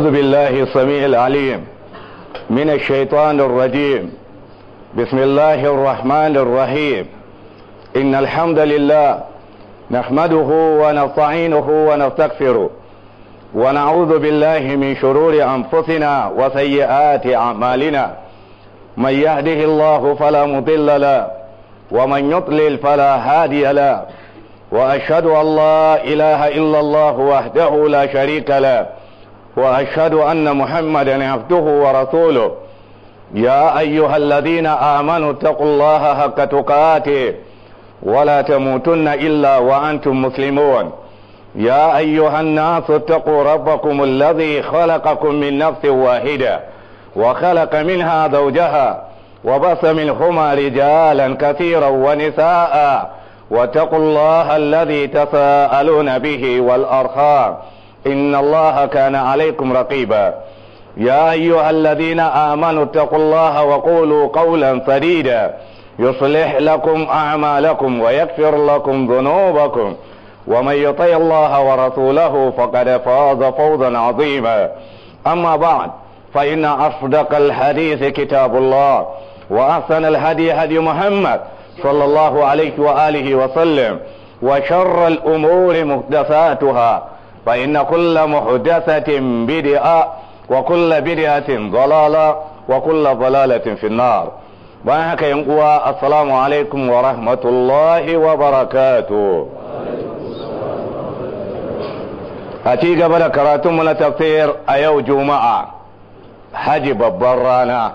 أعوذ بالله السميع العليم من الشيطان الرجيم بسم الله الرحمن الرحيم إن الحمد لله نحمده ونستعينه ونستغفره ونعوذ بالله من شرور أنفسنا وسيئات أعمالنا من يهده الله فلا مضل له ومن يضلل فلا هادي له وأشهد أن لا إله إلا الله وحده لا شريك له وأشهد أن محمدا عبده ورسوله يا أيها الذين آمنوا اتقوا الله حق تقاته ولا تموتن إلا وأنتم مسلمون يا أيها الناس اتقوا ربكم الذي خلقكم من نفس واحدة وخلق منها زوجها وبث منهما رجالا كثيرا ونساء واتقوا الله الذي تساءلون به والأرحام إن الله كان عليكم رقيبا يا أيها الذين آمنوا اتقوا الله وقولوا قولا سديدا يصلح لكم أعمالكم ويغفر لكم ذنوبكم ومن يطع الله ورسوله فقد فاز فوزا عظيما أما بعد فإن أصدق الحديث كتاب الله وأحسن الهدي هدي محمد صلى الله عليه وآله وسلم وشر الأمور محدثاتها فإن كل محدثة بدعة وكل بدعة ضلالة وكل ضلالة في النار بانك ينقوى السلام عليكم ورحمة الله وبركاته أتي قبل كراتم من تفسير أيو جمعة حج ببرانا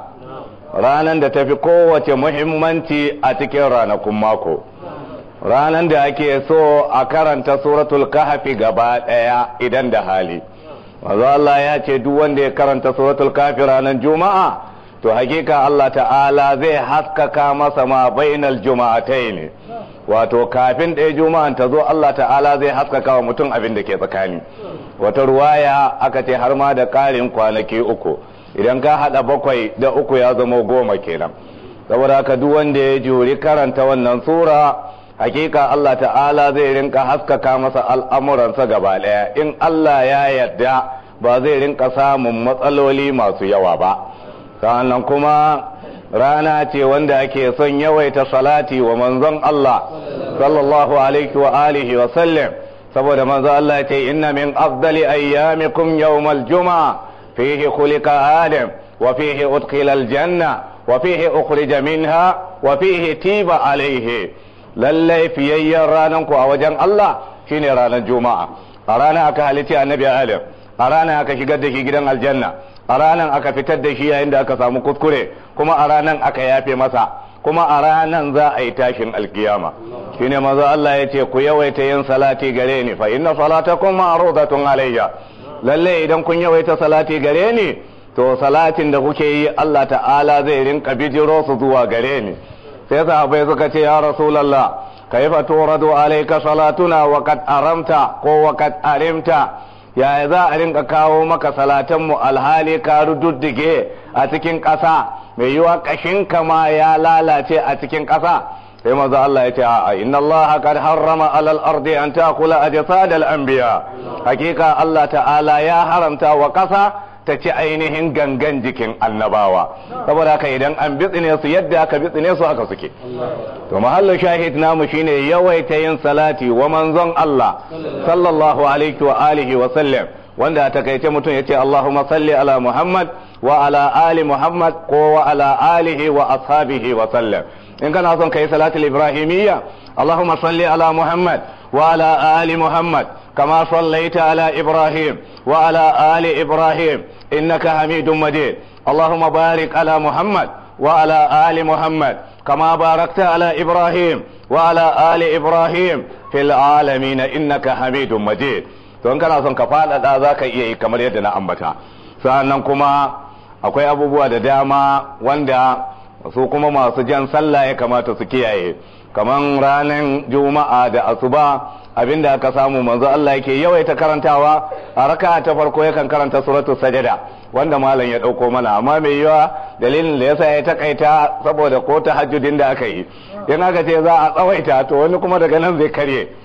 ranan da tafi kowace muhimmanci a cikin ranakun mako ranan da ake so a karanta suratul kahfi gaba daya idan da hali manzo Allah ya ce duk wanda ya karanta suratul kahfi ranar juma'a to hakika Allah ta'ala zai haskaka masa ma bainal juma'atayn wato kafin ɗaya juma'an ta zo Allah ta'ala zai haskaka wa mutum abin da ke tsakani wata ruwaya aka ce har ma da ƙarin kwanaki uku idan ka hada bakwai da uku ya zama goma kenan saboda haka duk wanda ya juri karanta wannan sura hakika Allah ta'ala zai rinka haskaka masa al'amuransa gaba daya in Allah ya yarda ba zai rinka samun matsaloli masu yawa ba sannan kuma rana ce wanda ake son yawaita salati wa manzon Allah sallallahu alaihi wa alihi wa sallam saboda manzon Allah ya ce inna min afdali ayyamikum yawmal juma'a فيه خلق آدم وفيه أدخل الجنة وفيه أخرج منها وفيه تيب عليه lallai fiyayyen rananku a wajen Allah shine ranar juma'a a ranar aka halitta annabi adam a ranar aka shigar da shi gidan aljanna a ranar aka fitar da shi yayin da aka samu kuskure kuma a ranar aka yafe masa kuma a ranar za a yi tashin alkiyama shine maza Allah ya ce ku yawaita yin salati gare ni fa inna salatakum ma'rudatun alayya lalle idan kun yawaita salati gare ni to salatin da kuke yi Allah ta'ala zai rinka bijiro su zuwa gare ni sai sahabbai suka ce ya rasulullah kaifa turadu alayka salatuna wa qad aramta ko wa qad arimta yaya za a rinka kawo maka salatan mu alhali ka rududdige a cikin ƙasa mai yiwa kashin ma ya lalace a cikin ƙasa sai manzo Allah ya ce a'a inna Allah qad harrama alal ardi an ta'kula ajsad al anbiya hakika Allah ta'ala ya haramta wa kasa ta ci ainihin gangan jikin annabawa saboda haka idan an bitsine su yadda aka bitsine su haka suke to mahallin shahid namu shine yawaita yin salati wa manzon Allah sallallahu alaihi wa alihi wa sallam wanda a takaice mutum ya ce Allahumma salli ala Muhammad wa ala ali Muhammad ko wa ala alihi wa ashabihi wa sallam in kana son kai salatul ibrahimiyya Allahumma salli ala Muhammad wa ala ali Muhammad kama sallaita ala Ibrahim wa ala ali Ibrahim innaka Hamidum Majid Allahumma barik ala Muhammad wa ala ali Muhammad kama barakta ala Ibrahim wa ala ali Ibrahim fil alamin innaka Hamidum Majid to in kana son ka faɗaɗa za ka iya yi kamar yadda na ambata sa'annan kuma akwai abubuwa da dama wanda su kuma masu jan sallah ya kamata su kiyaye kaman ranar juma'a da asuba abinda aka samu manzo Allah yake yawaita karantawa a raka ta farko yakan karanta suratul sajada wanda malam ya dauko mana amma mai yawa dalilin da yasa ya takaita saboda ko tahajjudin da aka yi in aka ce za a tsawaita to wani kuma daga nan zai karye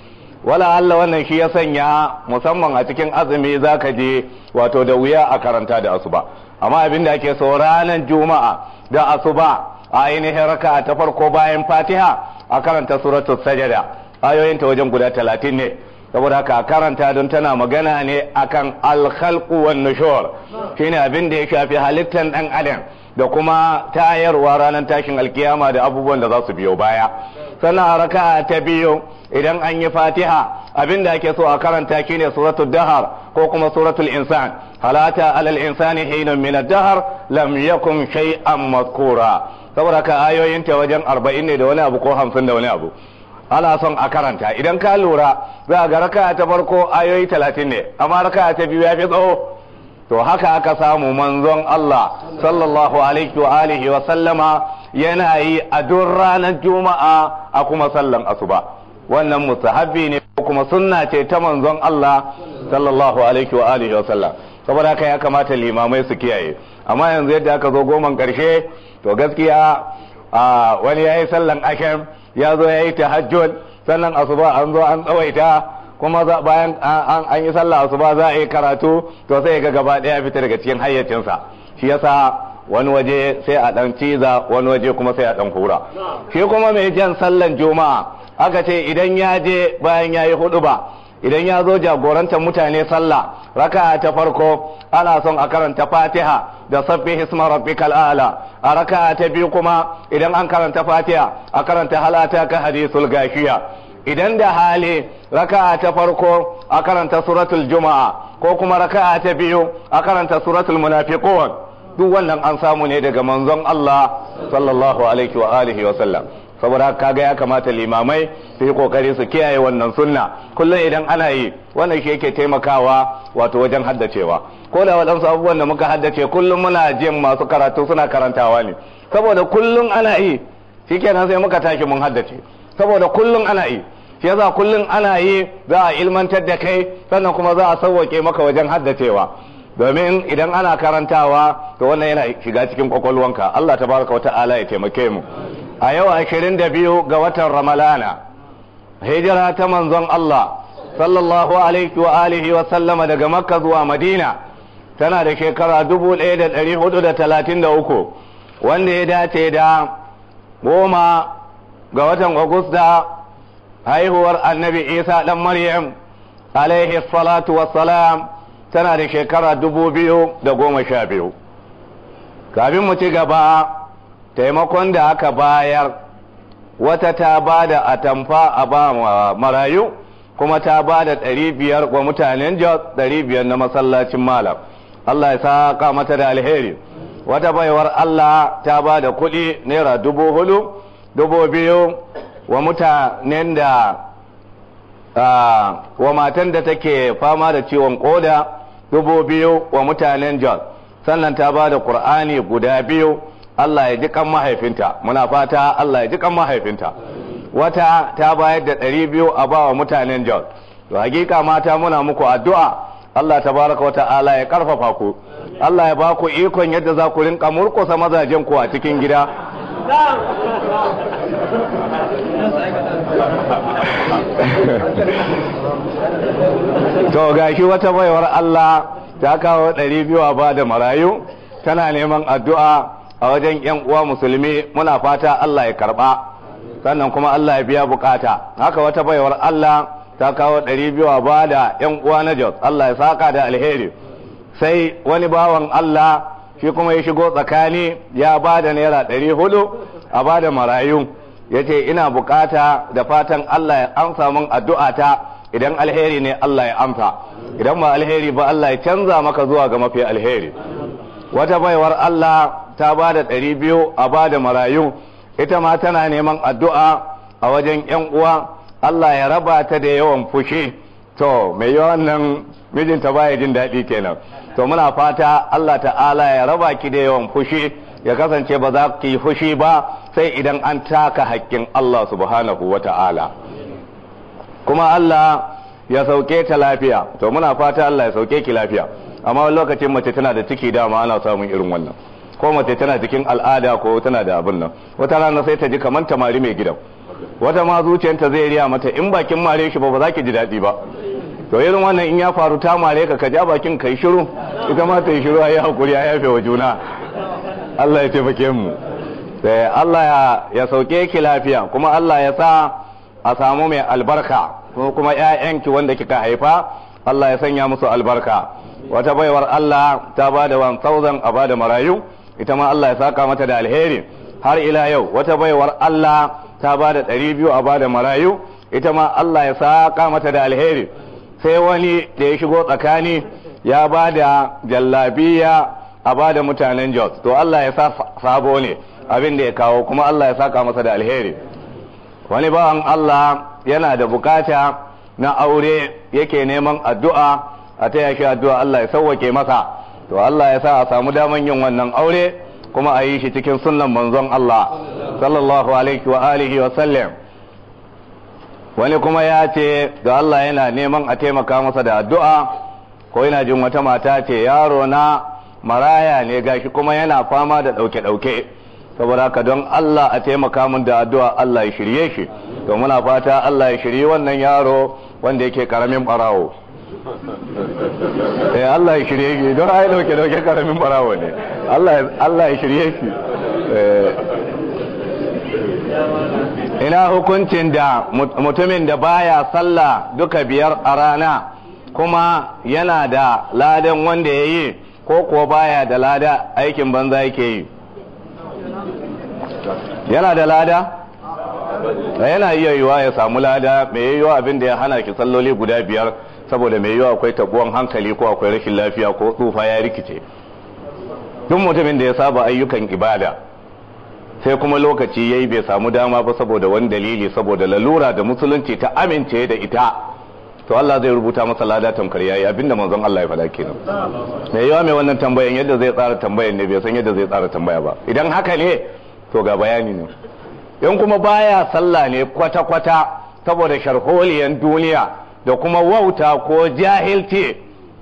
wala Allah wannan shi ya sanya musamman a cikin azumi zaka je wato da wuya a karanta da asuba amma abin da ake so ranar juma'a da asuba a ainihin raka ta farko bayan fatiha a karanta suratul sajada ayoyin ta wajen guda talatin ne saboda haka karanta don tana magana ne akan alkhalqu wan nushur shine abin da ya shafi halittar dan adam da kuma tayarwa ranar tashin alkiyama da abubuwan da za su biyo baya sannan a raka ta biyu idan an yi fatiha abin da ake so a karanta shine suratul dahar ko kuma suratul insan halata alal insani hinun min ad-dahr lam yakun shay'an mazkura saboda ka ayoyin ta wajen 40 ne da wani abu ko 50 da wani abu ana son a karanta idan ka lura za ga raka ta farko ayoyi 30 ne amma raka ta biyu ya fi tsawo to haka aka samu manzon Allah sallallahu alaihi wa alihi wa sallama yana yi a duk ranar juma'a a kuma sallan asuba wannan mustahabbi ne kuma sunna ce ta manzon Allah sallallahu alaihi wa alihi wa sallam saboda haka ya kamata limamai su kiyaye amma yanzu yadda aka zo goman karshe to gaskiya a wani yayi sallan ashem ya zo yayi tahajjud sannan asuba an zo an tsawaita kuma bayan an yi sallah asuba za a yi karatu to sai ga gaba daya fita daga cikin hayyacinsa shi yasa wani waje sai a dan ciza wani waje kuma sai a dan hura shi kuma mai jan sallan juma'a aka ce idan ya je bayan ya yi hudu ba idan ya zo jagorantar mutane sallah raka ta farko ana son a karanta fatiha da sabbi hisma rabbikal a'la a raka ta biyu kuma idan an karanta fatiha a karanta halata ka hadisul gashiya idan da hali raka ta farko a karanta suratul juma'a ko kuma raka ta biyu a karanta suratul munafiqun duk wannan an samu ne daga manzon Allah sallallahu alaihi wa alihi wa sallam saboda kaga ya kamata limamai su yi kokari su kiyaye wannan sunna kullum idan ana yi wannan shi yake taimakawa wato wajen haddacewa ko da waɗansu abubuwan da muka haddace kullum muna jin masu karatu suna karantawa ne saboda kullum ana yi shikenan sai muka tashi mun haddace saboda kullum ana yi shi yasa kullum ana yi za a ilmantar da kai sannan kuma za a sauwake maka wajen haddacewa domin idan ana karantawa to wannan yana shiga cikin kwakwalwanka Allah tabaraka wa ta'ala ya taimake mu a yau ashirin da biyu ga watan ramalana hijira ta manzon Allah sallallahu alaihi wa alihi wa sallama daga makka zuwa madina tana da shekara dubu ɗaya da ɗari hudu da talatin da uku wanda ya dace da goma ga watan agusta haihuwar annabi isa ɗan maryam alaihi salatu wassalam tana da shekara dubu biyu da goma sha biyu kafin mu ci gaba taimakon da aka bayar wata ta ba da atamfa a ba marayu kuma ta ba da ɗari biyar wa mutanen jos ɗari biyar na masallacin malam Allah ya saka mata da alheri wata baiwar Allah ta ba da kuɗi naira dubu hudu dubu biyu wa mutanen da wa matan da take fama da ciwon koda dubu biyu wa mutanen jos sannan ta ba da ƙur'ani guda biyu Allah ya ji kan mahaifinta muna fata Allah ya ji kan mahaifinta wata ta bayar da ɗari biyu a ba wa mutanen Jos to hakika mata muna muku addu'a Allah tabaraka wata'ala ya karfafa ku Allah ya ba ku ikon yadda za ku rinka murkusa mazajen ku a cikin gida to gashi wata baiwar Allah ta kawo ɗari biyu a ba da marayu tana neman addu'a a wajen yan uwa musulmi muna fata Allah ya karba sannan kuma Allah ya biya bukata haka wata baiwar Allah ta kawo ɗari biyu a bada yan uwa na Jos Allah ya saka da alheri sai wani bawan Allah shi kuma ya shigo tsakani ya bada naira ɗari hudu a bada marayu ya ce ina bukata da fatan Allah ya amsa min addu'ata idan alheri ne Allah ya amsa idan ba alheri ba Allah ya canza maka zuwa ga mafi alheri wata baiwar Allah ta ba da ɗari biyu a ba da marayu ita ma tana neman addu'a a wajen ‘yan uwa Allah ya raba ta da yawan fushi to mai yawan nan mijinta baya jin daɗi kenan to muna fata Allah ta'ala ya raba ki da yawan fushi ya kasance ba za ki yi fushi ba sai idan an taka haƙƙin Allah subhanahu wa ta'ala kuma Allah ya sauke ta lafiya to muna fata Allah ya sauke ki lafiya amma wani lokacin mace tana da ciki dama ana samun irin wannan ko mace tana cikin al'ada ko tana da abin nan wata rana sai ta ji kamar tamari mai gidan wata ma zuciyarta zai riya mata in bakin mare shi ba ba za ki ji daɗi ba to irin wannan in ya faru ta mare ka ka ja bakin kai shiru ita ma ta yi shiru a yi hakuri a yafe wa juna Allah ya taimake mu sai Allah ya sauke ki lafiya kuma Allah ya sa a samu mai albarka kuma ƴaƴanki wanda kika haifa Allah ya sanya musu albarka wata baiwar Allah ta ba da 1000 a ba da marayu ita ma Allah ya saka mata da alheri har ila yau wata baiwar Allah ta ba da 200 a ba da marayu ita ma Allah ya saka mata da alheri sai wani da ya shigo tsakani ya ba da jallabiya a ba da mutanen Jos to Allah ya sa sabo ne abin da ya kawo kuma Allah ya saka masa da alheri wani bawan Allah yana da bukata na aure yake neman addu'a a taya shi addu'a Allah ya sauwake masa to Allah ya sa a samu daman yin wannan aure kuma a yi shi cikin sunnan manzon Allah sallallahu alaihi wa alihi wa sallam wani kuma ya ce da Allah yana neman a taimaka masa da addu'a ko yana jin wata mata ce yaro na maraya ne gashi kuma yana fama da ɗauke-ɗauke saboda haka don Allah a taimaka min da addu'a Allah ya shirye shi to muna fata Allah ya shirye wannan yaro wanda yake karamin barawo eh Allah ya shirye shi don ai dauke dauke karamin barawo ne Allah Allah ya shirye shi ina hukuncin da mutumin da baya sallah duka biyar a rana kuma yana da ladan wanda ya yi ko kuwa baya da lada aikin banza yake yi yana da lada yana iya yiwa ya samu lada mai yiwa abin da ya hana ki salloli guda biyar saboda mai yiwa akwai tabuwan hankali ko akwai rashin lafiya ko tsufa ya rikice duk mutumin da ya saba ayyukan ibada sai kuma lokaci ya yi bai samu dama ba saboda wani dalili saboda lalura da musulunci ta amince da ita to Allah zai rubuta masa lada tamkar yayi abinda manzon Allah ya faɗa kenan mai yawa mai wannan tambayan yadda zai tsara tambayan ne bai san yadda zai tsara tambaya ba idan haka ne to ga bayani ne in kuma baya sallah ne kwata-kwata saboda sharholiyan duniya da kuma wauta ko jahilci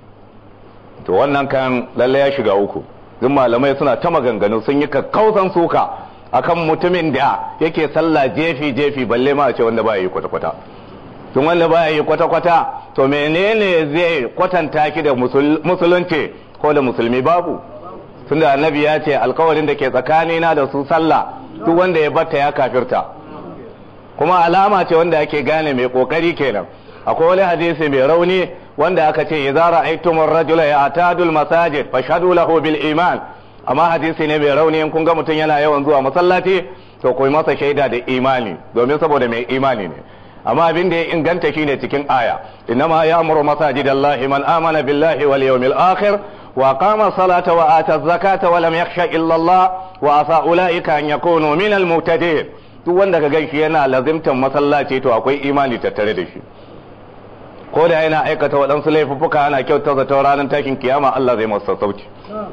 to wannan kan lalle ya shiga uku duk malamai suna ta maganganu sun yi kakkausan suka akan mutumin da yake sallah jefi-jefi balle ma a ce wanda ba yi kwata-kwata tun wanda ba yi kwata-kwata to menene zai kwatanta ki da musulunci ko da musulmi babu tunda annabi ya ce alkawarin da ke tsakanina da su sallah duk wanda ya batta ya kafirta kuma alama ce wanda ake gane mai kokari kenan akwai wani hadisi mai rauni wanda aka ce idza ra'aytumur rajula ya'tadul masajid fashhadu lahu bil iman amma hadisi ne mai rauni in kun ga mutum yana yawan zuwa masallaci to ku masa shaida da imani domin saboda mai imani ne amma abin da ya inganta shine cikin aya innama ya'muru masajidallahi man amana billahi wal yawmil akhir وقام الصلاة وآتى الزكاة ولم يخش إلا الله وعسى أولئك أن يكونوا من المهتدين duk wanda ka gan shi yana lazimtan masallaci to akwai imani tattare da shi ko da yana aikata waɗansu laifuffuka ana kyauta zata ranar takin kiyama Allah zai masa sauki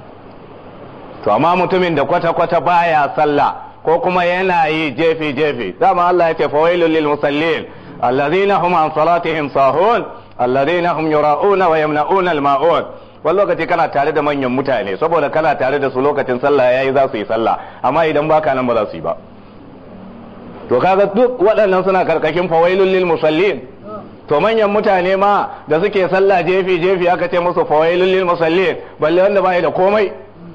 to amma mutumin da kwata-kwata baya sallah ko kuma yana yi jefi-jefi dama Allah ya ce fawailul lil musallin alladhina hum an salatihim sahun alladhina hum yura'una wa yamna'una al-ma'un wani lokaci kana tare da manyan mutane saboda kana tare da su lokacin sallah yayi za su yi sallah amma idan baka nan ba za su yi ba to kaga duk waɗannan suna karkashin fawailul lil musallin to manyan mutane ma da suke sallah jefi jefi aka ce musu fawailul lil musallin balle wanda bai da komai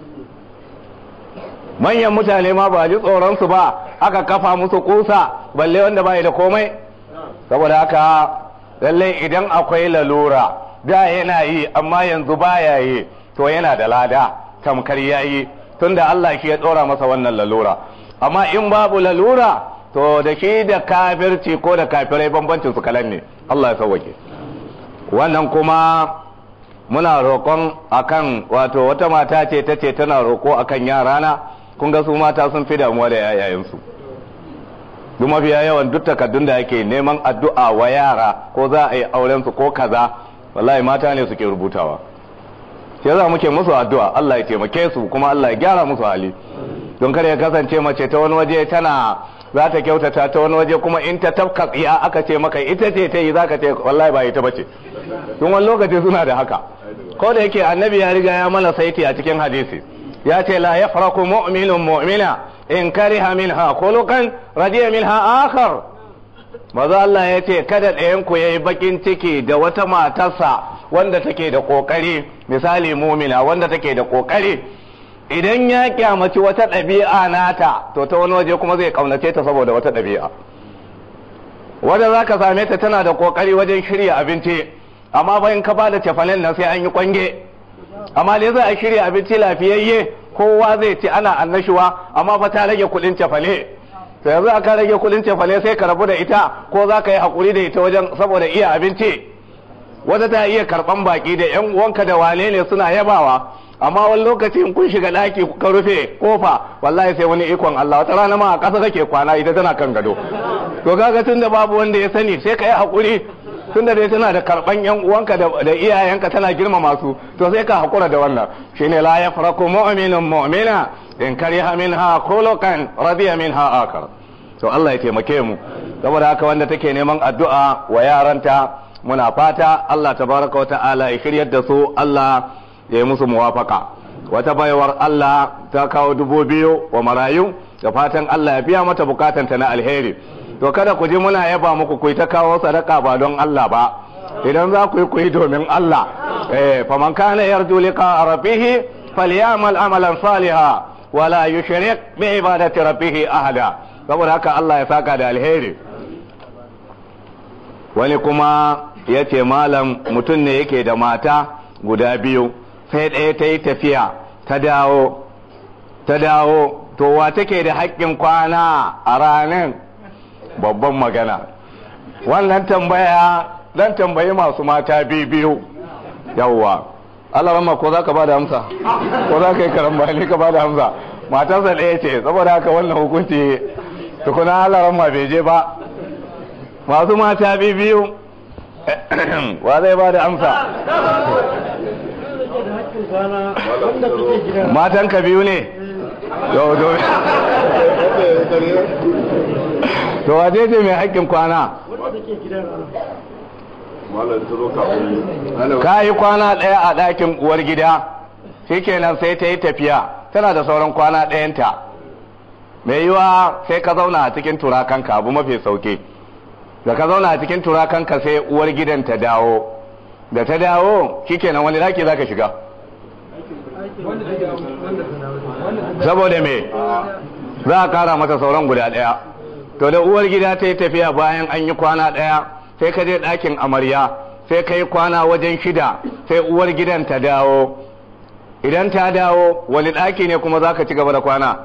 manyan mutane ma ba ji tsoron su ba aka kafa musu kusa balle wanda bai da komai saboda haka lalle idan akwai lalura da yana yi amma yanzu baya yi to yana da lada tamkar yayi tunda Allah shi ya dora masa wannan lalura amma in babu lalura to da shi da kafirci ko da kafirai bambancin su kalan ne Allah ya sauwake wannan kuma muna roƙon akan wato wata mata ce ta ce tana roƙo akan yarana kun ga su mata sun fi damuwa da yayayensu duk mafiya yawan duk takardun da ake neman addu'a wa yara ko za a yi auren su ko kaza wallahi mata ne suke rubutawa sai za muke musu addu'a Allah ya taimake su kuma Allah ya gyara musu hali don kar ya kasance mace ta wani waje tana za ta kyautata ta wani waje kuma in ta tafka tsiya aka ce maka ita ce ta yi za ka ce wallahi ba ita bace don wani lokaci suna da haka ko da yake annabi ya riga ya mana saiti a cikin hadisi ya ce la yafraku mu'minun mu'mina in kariha minha khuluqan radiya minha akhar maza Allah ya ce kada ɗayan ku yayi bakin ciki da wata matarsa wanda take da kokari misali mumina wanda take da kokari idan ya kyamaci wata ɗabi'a nata to ta wani waje kuma zai kaunace ta saboda wata ɗabi'a wadda za ka same ta tana da kokari wajen shirya abinci amma bayan ka ba da cefanen nan sai an yi kwange amma dai za a shirya abinci lafiyayye kowa zai ci ana annashuwa amma fa ta rage kuɗin cefane to yanzu aka rage kuɗin cefane sai ka rabu da ita ko za ka yi haƙuri da ita wajen saboda iya abinci wata ta iya karɓan baki da yan uwanka da wane ne suna yabawa amma wani lokaci in kun shiga ɗaki ka rufe kofa wallahi sai wani ikon Allah wata rana ma a ƙasa kake kwana ita tana kan gado to kaga tun da babu wanda ya sani sai ka yi haƙuri tun da dai tana da karɓan yan uwanka da iyayenka tana girmama su to sai ka haƙura da wannan shine la yafraku mu'minun mu'mina in kariha minha khuluqan radiya minha akar to Allah ya taimake mu saboda haka wanda take neman addu'a wa yaranta muna fata Allah tabaraka wa ta'ala ya shiryar da su Allah ya yi musu muwafaka wata baiwar Allah ta kawo dubu biyu wa marayu da fatan Allah ya biya mata bukatanta na alheri to kada ku ji muna yaba muku ku ta kawo sadaka ba don Allah ba idan za ku yi ku yi domin Allah eh faman kana yarju liqa rabbih falyamal amalan saliha wala yushrik bi ibadati rabbih ahada saboda haka Allah ya saka da alheri wani kuma ya ce malam mutum ne yake da mata guda biyu sai ɗaya ta yi tafiya ta dawo ta dawo to wa take da haƙƙin kwana a ranar babban magana wannan tambaya dan tambayi masu mata biyu yawwa Allah rama ko za ka ba da amsa ko za ka yi karamba ne ka ba da amsa matarsa ɗaya ce saboda haka wannan hukunci tukuna Allah rama bai je ba masu mata biyu wa zai ba da amsa matan ka biyu ne to waje ce mai haƙƙin kwana ka yi kwana ɗaya a ɗakin uwar gida shikenan sai ta yi tafiya tana da sauran kwana ɗayanta mai yiwa sai ka zauna a cikin turakanka abu mafi sauki da ka zauna a cikin turakanka sai uwar gidan ta dawo da ta dawo shikenan wani daki za ka shiga saboda me za a kara mata sauran guda ɗaya to da uwar gida ta yi tafiya bayan an yi kwana ɗaya sai ka je ɗakin amarya sai ka yi kwana wajen shida sai uwar gidan ta dawo idan ta dawo wani ɗaki ne kuma za ka ci gaba da kwana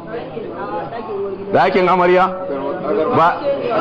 ɗakin amarya ba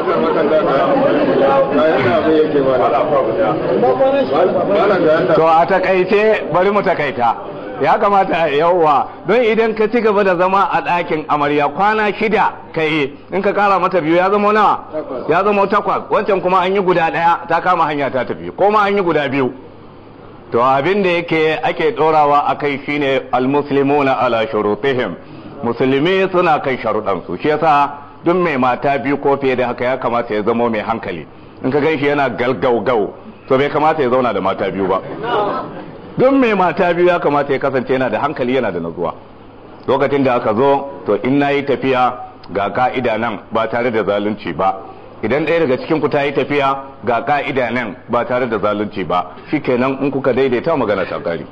to a takaice bari mu takaita ya kamata yauwa don idan ka ci gaba da zama a ɗakin amarya kwana shida ka yi in ka kara mata biyu ya zama nawa ya zama takwas wancan kuma an yi guda ɗaya ta kama hanya ta tafi ko ma an yi guda biyu to abin da yake ake ɗorawa a kai shine almuslimuna ala shurutihim musulmi suna kai sharuɗansu shi yasa duk mai mata biyu ko fiye da haka ya kamata ya zama mai hankali in ka gan shi yana galgaugau to bai kamata ya zauna da mata biyu ba duk mai mata biyu ya kamata ya kasance yana da hankali yana da nazuwa lokacin da aka zo to in na yi tafiya ga ka'ida nan ba tare da zalunci ba idan ɗaya daga cikin ku ta yi tafiya ga ka'ida nan ba tare da zalunci ba shikenan in kuka daidaita magana ta kare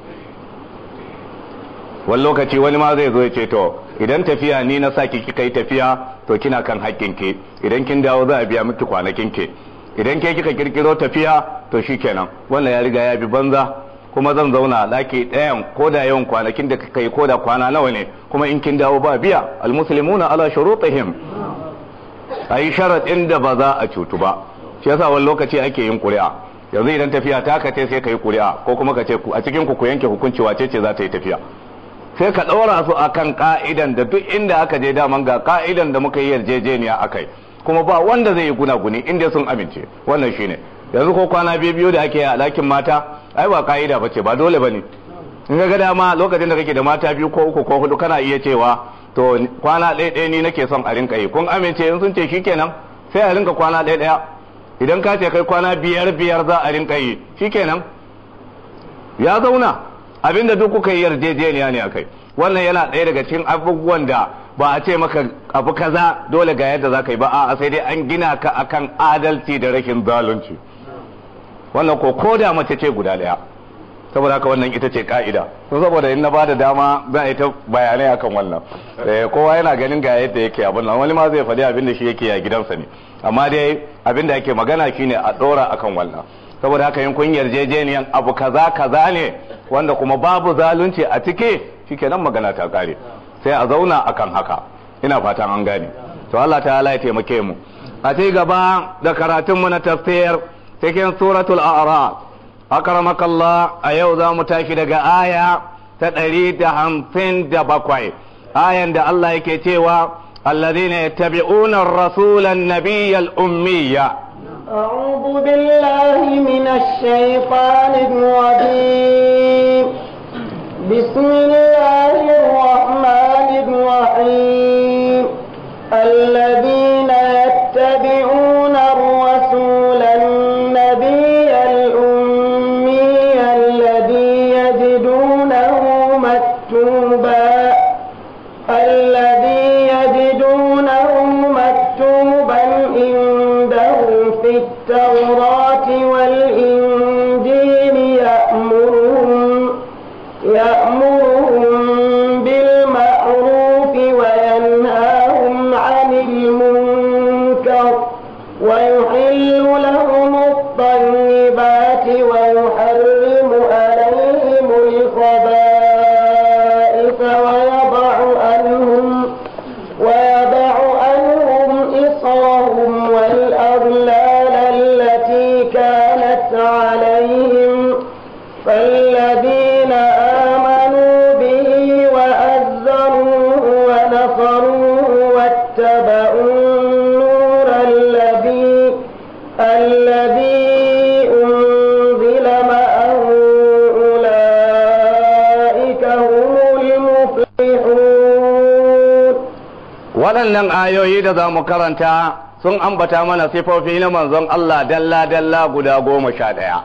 wani lokaci wani ma zai zo ya ce to idan tafiya ni na saki kika yi tafiya to kina kan haƙƙin ke idan kin dawo za a biya miki kwanakin ke idan ke kika kirkiro tafiya to shikenan wannan ya riga ya bi banza kuma zan zauna ɗaki ɗayan ko da yawan kwanakin da kika yi ko da kwana nawa ne kuma in kin dawo ba biya almuslimuna ala shurutihim ayi sharaɗin da ba za a cutu ba shi yasa wani lokaci ake yin ƙuri'a yanzu idan tafiya ta ka sai ka yi ƙuri'a ko kuma ka ce a cikin ku ku yanke hukunci wace ce za ta yi tafiya sai ka ɗaura su akan ka'idan da duk inda aka je daman ga ka'idan da muka yi yarjejeniya akai kuma ba wanda zai yi gunaguni inda sun amince wannan shine yanzu ko kwana biyu biyu da ake a ɗakin mata ai ba ka'ida ba ce ba dole ba ne in ga dama lokacin da kake da mata biyu ko uku ko hudu kana iya cewa to kwana ɗaya ɗaya ni nake son a rinka yi kun amince in sun ce shikenan sai a rinka kwana ɗaya ɗaya idan ka ce kai kwana biyar biyar za a rinka yi shikenan ya zauna abinda duk kuka yi yarjejeniya ne akai wannan yana ɗaya daga cikin abubuwan da ba a ce maka abu kaza dole ga yadda za ka yi ba a sai dai an gina ka akan adalci da rashin zalunci wannan ko ko da mace ce guda daya saboda haka wannan ita ce ka'ida to saboda in na bada dama za a yi ta bayanai akan wannan kowa yana ganin ga yadda yake abin nan wani ma zai faɗi abin da shi yake a gidansa ne amma dai abin da ake magana shine a ɗora akan wannan saboda haka yin kun yarjejeniyan abu kaza kaza ne wanda kuma babu zalunci a ciki shikenan magana ta kare sai a zauna akan haka ina fatan an gane to Allah ta'ala ya taimake mu a ci gaba da karatun mu na tafsir cikin suratul a'raf akramaka Allah a yau za mu tashi daga aya ta ɗari da hamsin da bakwai ayan da Allah yake cewa الذين يتبعون الرسول النبي الأمية أعوذ بالله من الشيطان الرجيم بسم الله الرحمن الرحيم الذين يتبعون الرسول النبي الأمي الذي يجدونه مكتوبا الذي يجدونه مكتوبا عندهم في التوراة والإنجيل يأمرهم يأمرهم بالمعروف وينهاهم عن المنكر ويحل لهم الطيبات ويحرم عليهم الخبائث ويضع عنهم ويضع عنهم إصرهم والأغلال التي كانت عليهم فالذين آمنوا به وأزروه ونصروه واتبعوا النور الذي الذي أنزل معه أولئك هم المفلحون waɗannan ayoyi da za mu karanta sun ambata mana sifofi na manzon Allah dalla-dalla guda goma sha ɗaya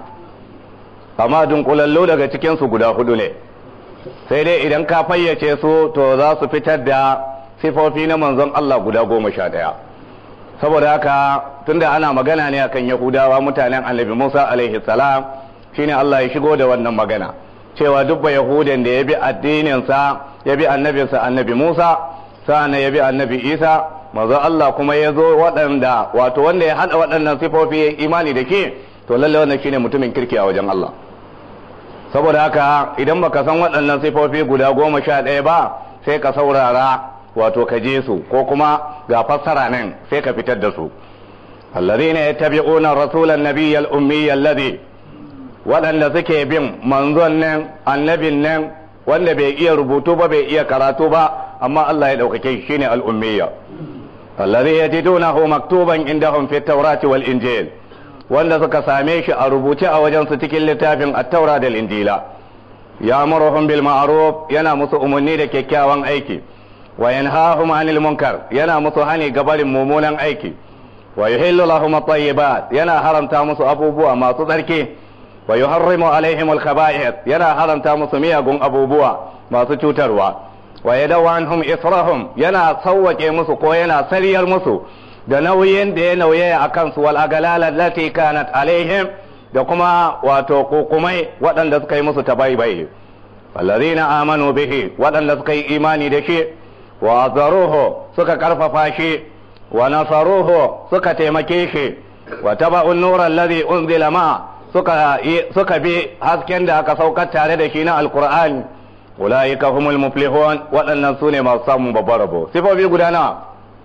amma dunkulallo daga cikinsu guda hudu ne sai dai idan ka fayyace su to za su fitar da sifofi na manzon Allah guda goma sha ɗaya saboda haka tunda ana magana ne akan yahudawa mutanen annabi musa alaihi salam shine Allah ya shigo da wannan magana cewa duk ba yahudan da ya bi addininsa ya bi annabinsa annabi musa sa'an ya bi annabi isa manzo Allah kuma ya zo waɗanda wato wanda ya haɗa waɗannan sifofi ya imani da ke to lalle wannan shine mutumin kirki a wajen Allah saboda haka idan baka san waɗannan sifofi guda goma sha ɗaya ba sai ka saurara wato ka je su ko kuma ga fassara nan sai ka fitar da su alladhina yattabi'una rasulan nabiyyal ummiyyal ladhi waɗanda suke bin manzon nan annabin nan wanda bai iya rubutu ba bai iya karatu ba amma Allah ya ɗaukake shi shine al-ummiyya alladhi yajidunahu maktuban indahum fi at-taurati wal injil wanda suka same shi a rubuce a wajen su cikin littafin at-taura da injila ya'muruhum bil ma'ruf yana musu umarni da kyakkyawan aiki wa yanhahum 'anil munkar yana musu hani gabarin mummunan aiki wa yuhillu lahum at-tayyibat yana haramta musu abubuwa masu tsarki wa yuharrimu alaihim al-khaba'ith yana haramta musu miyagun abubuwa masu cutarwa wa yadaw anhum israhum yana sawwake musu ko yana sariyar musu da nauyin da ya nauye a kansu wal agalala allati kanat alaihim da kuma wato kokumai waɗanda suka yi musu tabaibai allazina amanu bihi waɗanda suka yi imani da shi wa azaruhu suka karfafa shi wa nasaruhu suka taimake shi wa taba'un nura allazi unzila ma suka suka bi hasken da aka saukar tare da shi na alqur'ani ulaika humul muflihun waɗannan sune masu samun babbar rabo sifofi guda nawa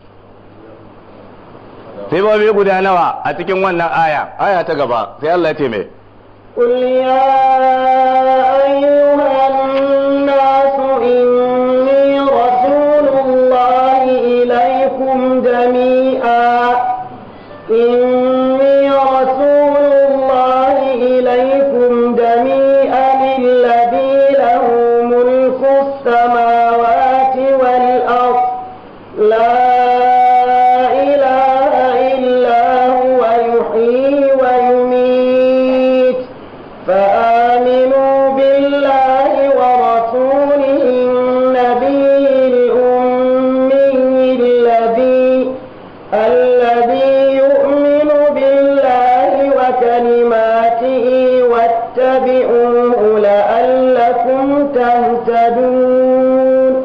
sifofi guda nawa a cikin wannan aya aya ta gaba sai Allah ya ce me قل يا أيها الناس إني رسول الله إليكم جميعا إني رسول الله إليكم جميعا الذي له ملك السماوات والأرض لا إله إلا هو يحيي ويميت فآمنوا بالله ورسوله النبي الأمي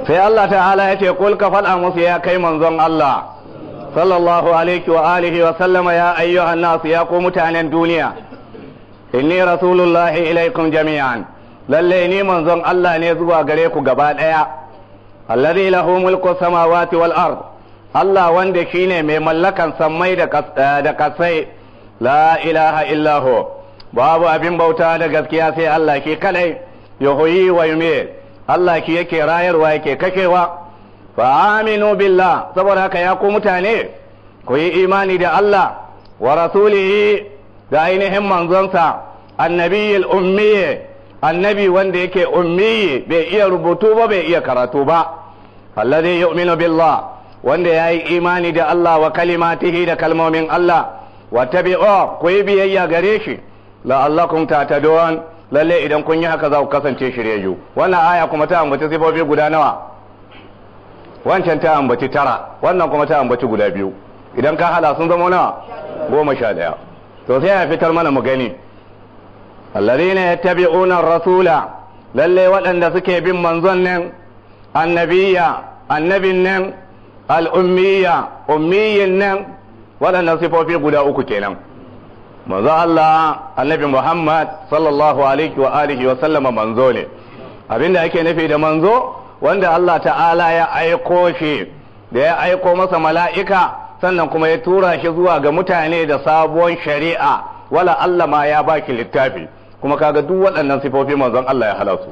sai Allah ta'ala ya ce kul ka faɗa musu ya kai manzon Allah sallallahu alaihi wa alihi wa sallama ya ayyuhan nasu ya ku mutanen duniya inni rasulullahi ilaikum jami'an lalle ni manzon Allah ne zuwa gare ku gaba ɗaya alladhi lahu mulku samawati wal ard Allah wanda shine mai mallakan sammai da kasai la ilaha illahu babu abin bauta da gaskiya sai Allah shi kadai yuhyi wa yumiit Allah shi yake rayarwa yake kashewa fa aminu billah saboda haka ya ku mutane ku yi imani da Allah wa rasulihi da ainihin manzonsa annabiyil ummi annabi wanda yake ummi bai iya rubutu ba bai iya karatu ba alladhi yu'minu billah wanda yayi imani da Allah wa kalimatihi da kalmomin Allah wa tabi'u ku yi biyayya gare shi la'allakum tatadun lalle idan kun yi haka za ku kasance shiryayyu wannan aya kuma ta ambaci sifofi guda nawa wancan ta ambaci tara wannan kuma ta ambaci guda biyu idan ka hala sun zama nawa goma sha daya to sai ya fitar mana mu gani alladhina yattabi'una ar-rasula lalle waɗanda suke bin manzon nan annabiya annabin nan al-ummiya ummiyin nan waɗannan sifofi guda uku kenan manzo Allah annabi Muhammad sallallahu alaihi wa alihi wa sallama manzo ne abinda ake nufi da manzo wanda Allah ta'ala ya aiko shi da ya aiko masa mala'ika sannan kuma ya tura shi zuwa ga mutane da sabuwar shari'a wala Allah ma ya baki littafi kuma kaga duk waɗannan sifofi manzon Allah ya halasu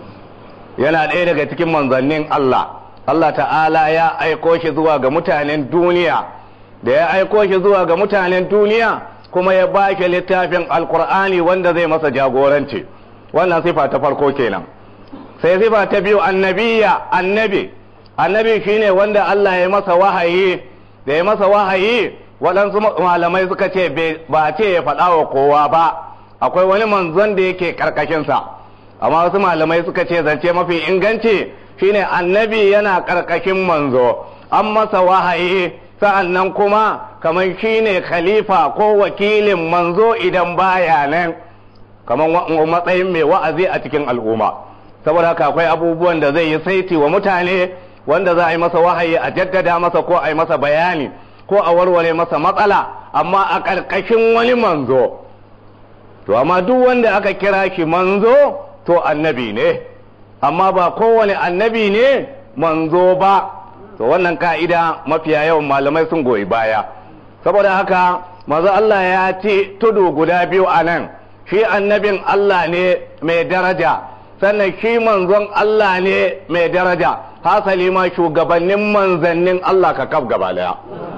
yana ɗaya daga cikin manzannin Allah Allah ta'ala ya aiko shi zuwa ga mutanen duniya da ya aiko shi zuwa ga mutanen duniya kuma ya ba shi littafin alkur'ani wanda zai masa jagoranci wannan sifa ta farko kenan sai sifa ta biyu annabiya annabi annabi shine wanda Allah ya masa wahayi da ya masa wahayi waɗansu malamai suka ce ba ce ya faɗa wa kowa ba akwai wani manzon da yake karkashinsa amma wasu malamai suka ce zance mafi inganci shine annabi yana karkashin manzo an masa wahayi sa'an nan kuma kamar shi ne khalifa ko wakilin manzo idan baya nan kamar matsayin mai wa'azi a cikin al'umma saboda haka akwai abubuwan da zai yi saiti wa mutane wanda za a yi masa wahayi a jaddada masa ko a yi masa bayani ko a warware masa matsala amma a ƙarƙashin wani manzo to amma duk wanda aka kira shi manzo to annabi ne amma ba kowane annabi ne manzo ba to wannan ka'ida mafiya yawan malamai sun goyi baya saboda haka maza Allah ya ce tudu guda biyu a nan shi annabin Allah ne mai daraja sannan shi manzon Allah ne mai daraja hasali ma shugabannin manzannin Allah ka kaf gaba daya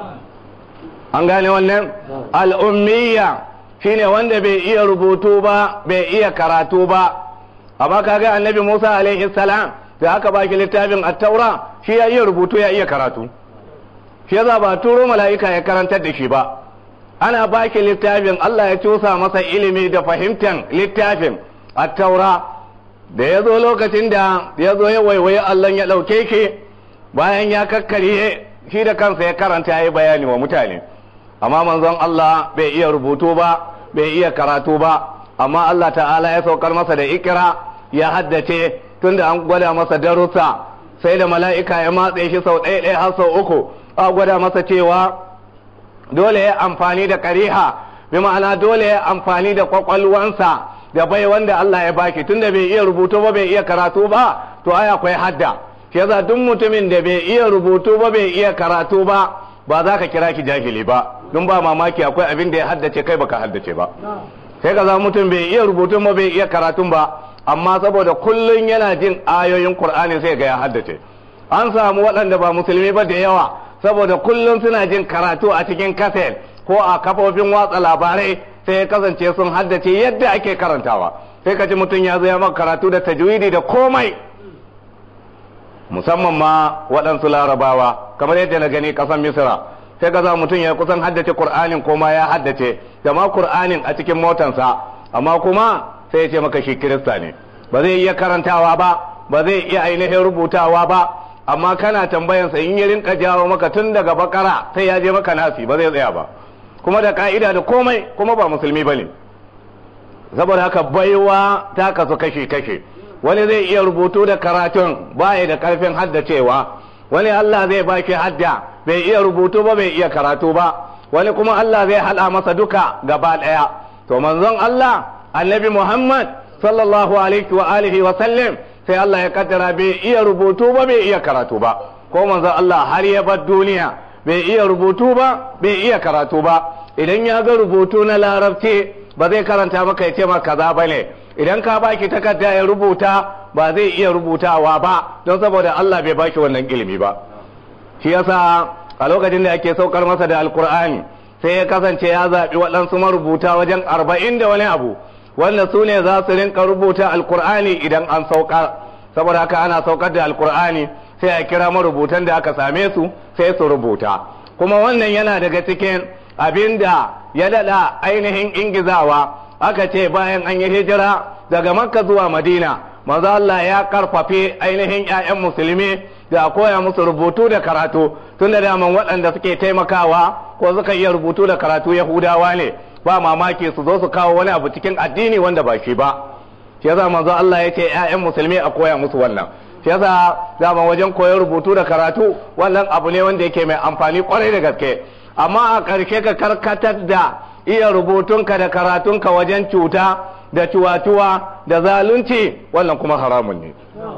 an gane wannan al'ummiya shine wanda bai iya rubutu ba bai iya karatu ba amma kaga annabi Musa alaihi salam da aka baki littafin attaura shi ya iya rubutu ya iya karatu shi yasa ba turo mala'ika ya karantar da shi ba ana baki littafin Allah ya cusa masa ilimi da fahimtar littafin attaura da ya zo lokacin da ya zo ya waiwaye Allah ya ɗauke shi bayan ya kakkarye shi da kansa ya karanta ya yi bayani wa mutane amma manzon Allah bai iya rubutu ba bai iya karatu ba amma Allah ta'ala ya saukar masa da ikira ya haddace tunda an gwada masa darussa sai da mala'ika ya matse shi sau ɗaya ɗaya har sau uku a gwada masa cewa dole ya amfani da kariha bi ma'ana dole ya amfani da kwakwalwansa da bai wanda Allah ya baki tunda bai iya rubutu ba bai iya karatu ba to ai akwai hadda shi yasa duk mutumin da bai iya rubutu ba bai iya karatu ba ba za ka kira ki jahili ba don ba mamaki akwai abin da ya haddace kai baka haddace ba sai ka zama mutum bai iya rubutun ba bai iya karatun ba amma saboda kullun yana jin ayoyin Qur'ani sai ga ya haddace an samu waɗanda ba musulmi ba da yawa saboda kullun suna jin karatu a cikin kaset ko a kafofin watsa labarai sai ya kasance sun haddace yadda ake karantawa sai ka ji mutum ya zo ya maka karatu da tajwidi da komai musamman ma waɗansu larabawa kamar yadda na gani ƙasar misira sai ka za mutum ya kusan haddace Kur'anin ko ma ya haddace da ma Kur'anin a cikin motansa amma kuma sai ya ce maka shi kirista ne ba zai iya karantawa ba ba zai iya ainihin rubutawa ba amma kana tambayansa in ya rinka jawo maka tun daga bakara sai ya je maka nasi ba zai tsaya ba kuma da ka'ida da komai kuma ba musulmi ba ne saboda haka baiwa ta kasu kashe kashe wani zai iya rubutu da karatun baya da karfin haddacewa wani Allah zai baki hadda bai iya rubutu ba bai iya karatu ba wani kuma Allah zai hada masa duka gaba daya to manzon Allah annabi Muhammad sallallahu alaihi wa alihi wa sallam sai Allah ya kaddara bai iya rubutu ba bai iya karatu ba ko manzon Allah har ya bar duniya bai iya rubutu ba bai iya karatu ba idan ya ga rubutu na larabci ba zai karanta maka ya ce maka kaza bane idan ka baki takarda ya rubuta ba zai iya rubutawa ba don saboda Allah bai baki wannan ilimi ba shi yasa a lokacin da ake saukar masa da alkur'ani sai ya kasance ya zaɓi waɗansu marubuta wajen arba'in da wani abu wanda su ne za su rinka rubuta alkur'ani idan an saukar saboda haka ana saukar da alkur'ani sai a kira marubutan da aka same su sai su rubuta kuma wannan yana daga cikin abin da ya daɗa ainihin ingizawa aka ce bayan an yi hijira daga makka zuwa madina manzo Allah ya karfafe ainihin 'ya'yan musulmi da a koya musu rubutu da karatu tun da daman waɗanda suke taimakawa ko suka iya rubutu da karatu yahudawa ne ba mamaki su zo su kawo wani abu cikin addini wanda ba shi ba shi yasa manzo Allah ya ce 'ya'yan musulmi a koya musu wannan shi yasa daman wajen koyar rubutu da karatu wannan abu ne wanda yake mai amfani kwarai da gaske amma a ƙarshe ka karkatar da iya rubutunka da karatunka wajen cuta da cuwa-cuwa da zalunci wannan kuma haramun ne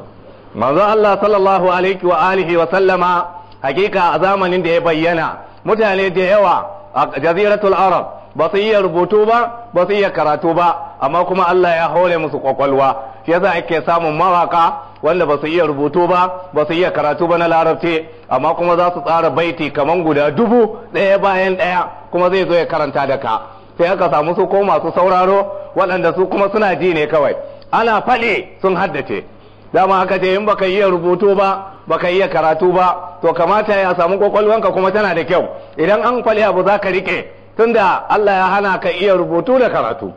manzo Allah sallallahu alaihi wa alihi wa sallama hakika a zamanin da ya bayyana mutane da yawa a jaziratul arab ba su iya rubutu ba ba su iya karatu ba amma kuma Allah ya hore musu kwakwalwa shi yasa ake samun mawaka wanda ba su iya rubutu ba ba su iya karatu ba na larabci amma kuma za su tsara baiti kaman guda dubu ɗaya bayan ɗaya kuma zai zo ya karanta da ka sai aka samu su ko masu sauraro waɗanda su kuma suna ji ne kawai ana faɗi sun haddace dama aka ce in baka iya rubutu ba baka iya karatu ba to kamata ya samu kwakwalwanka kuma tana da kyau idan an faɗi abu za ka riƙe tunda Allah ya hana ka iya rubutu da karatu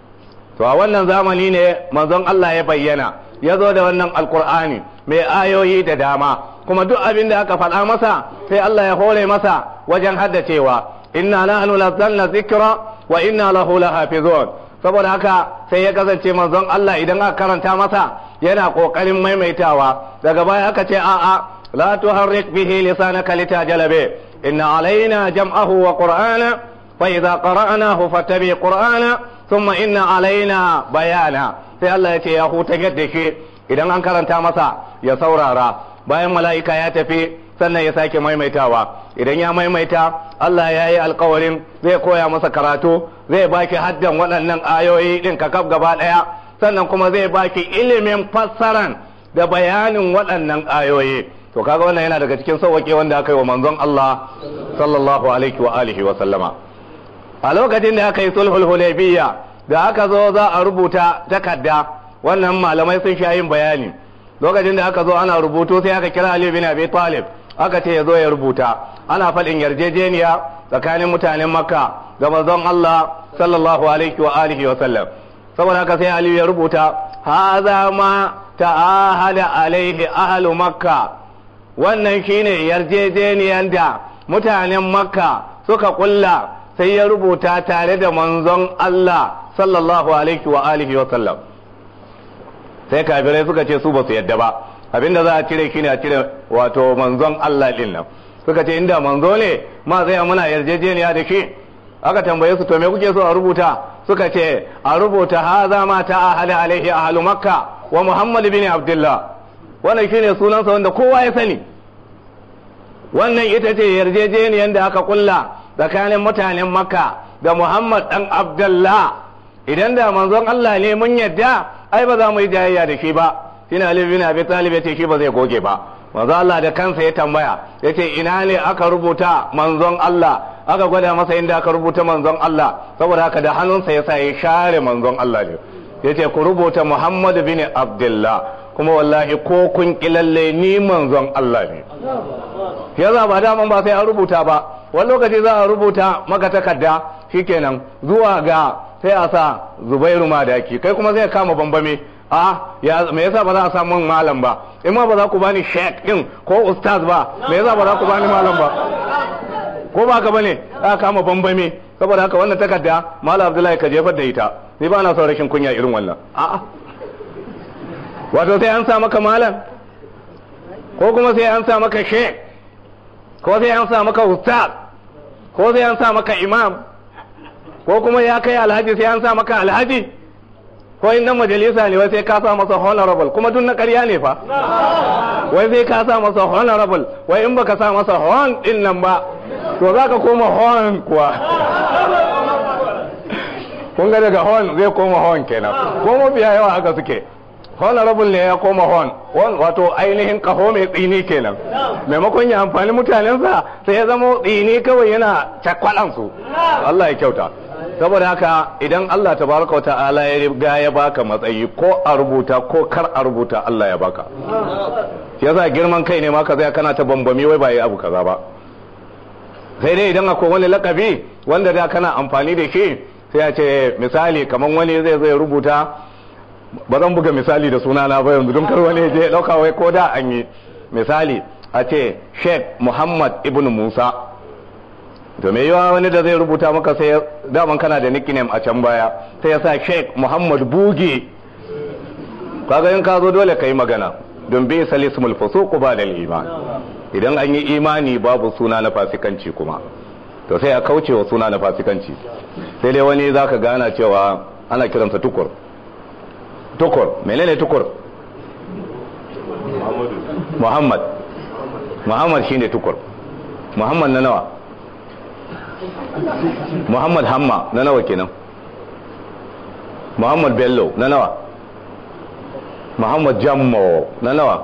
to a wannan zamani ne manzon Allah ya bayyana ya zo da wannan alkur'ani mai ayoyi da dama kuma duk abin da aka faɗa masa sai Allah ya hore masa wajen haddacewa inna nahnu nazzalna dhikra wa inna lahu lahafizun saboda haka sai ya kasance manzon Allah idan aka karanta masa yana kokarin maimaitawa daga baya aka ce a'a la tuharrik bihi lisanaka litajala bi inna alaina jam'ahu wa qur'ana fa idza qara'nahu fattabi qur'ana thumma inna alaina bayana sai Allah ya ce ya huta yadda shi idan an karanta masa ya saurara bayan mala'ika ya tafi sannan ya sake maimaitawa idan ya maimaita Allah ya yi alkawarin zai koya masa karatu zai baki haddan waɗannan ayoyi ɗin kakaf gaba ɗaya sannan kuma zai baki ilimin fassaran da bayanin waɗannan ayoyi to kaga wannan yana daga cikin sauwaƙe wanda aka yi wa manzon Allah sallallahu alaihi wa alihi wa sallama a lokacin da aka yi sulhul hudaybiyya da aka zo za a rubuta takarda wannan malamai sun sha yin bayani lokacin da aka zo ana rubutu sai aka kira Ali bin Abi Talib aka ce ya zo ya rubuta ana faɗin yarjejeniya tsakanin mutanen Makka da manzon Allah sallallahu alaihi wa alihi wa sallam saboda haka sai Ali ya rubuta hadha ma ta'ahada alaihi ahlu Makka wannan shine yarjejeniyan da mutanen Makka suka kulla sai ya rubuta tare da manzon Allah sallallahu alaihi wa alihi wa sallam sai kafirai suka ce su ba su yadda ba abinda za a cire shine a cire wato manzon Allah din nan suka ce inda manzo ne ma zai muna yarjejeniya da shi aka tambaye su to me kuke so a rubuta suka ce a rubuta haza ma ta ahali alaihi ahlu makka wa muhammad bin abdullah wannan shine sunansa wanda kowa ya sani wannan ita ce yarjejeniyar da aka kulla tsakanin mutanen makka da muhammad dan abdullah idan da manzon Allah ne mun yadda ai ba za mu yi jayayya da shi ba shine Ali bin Abi Talib yace shi ba zai goge ba manzon Allah da kansa ya tambaya yace ina ne aka rubuta manzon Allah aka gwada masa inda aka rubuta manzon Allah saboda haka da hannunsa yasa ya share manzon Allah ne yace ku rubuta Muhammad bin Abdullah kuma wallahi ko kun kilalle ni manzon Allah ne yaza ba daman ba sai an rubuta ba wani lokaci za a rubuta maka takarda shikenan zuwa ga sai a sa zubairu madaki kai kuma zai kama bambame a ya me yasa ba za a samu malam ba in ma ba za ku bani sheik din ko ustaz ba me yasa ba za ku bani malam ba ko ba ka bane a kama bambame saboda haka wannan takarda malam abdullahi ka jefar da ita ni ba na son rashin kunya irin wannan a'a wato sai an sa maka malam ko kuma sai an sa maka sheikh ko sai an sa maka ustaz ko sai an sa maka imam ko kuma ya kai alhaji sai an sa maka alhaji ko in dan majalisa ne wai sai ka sa masa honorable kuma duk na ƙarya ne fa wai sai ka sa masa honorable wai in baka sa masa hon din nan ba to za ka koma hon kuwa kun ga daga hon zai koma hon kenan ko mafiya yawa haka suke honorable ne ya koma hon hon wato ainihin kaho mai tsini kenan maimakon ya amfani mutanensa sai ya zama tsini kawai yana cakwalansu Allah ya kyauta saboda haka idan Allah tabaraka wa ta'ala ya riga ya baka matsayi ko a rubuta ko kar a rubuta Allah ya baka yasa girman kai ne ma ka zai kana ta bambami wai ba yi abu kaza ba sai dai idan akwai wani lakabi wanda da kana amfani da shi sai ya ce misali kamar wani zai zai rubuta ba zan buga misali da sunana ba yanzu don kar wani je dauka wai ko da an yi misali a ce Sheikh Muhammad ibn Musa to me yawa wani da zai rubuta maka sai daman kana da nickname a can baya sai ya sa Sheikh Muhammad Buge kaga in ka zo dole ka yi magana don bi salismul fusuq ba da iman idan an yi imani babu suna na fasikanci kuma to sai a kauce wa suna na fasikanci sai dai wani zaka gana cewa ana kiransa tukur tukur menene tukur Muhammad Muhammad shine tukur Muhammad na nawa Muhammad Hamma na nawa kenan Muhammad Bello na nawa Muhammad Jammo na nawa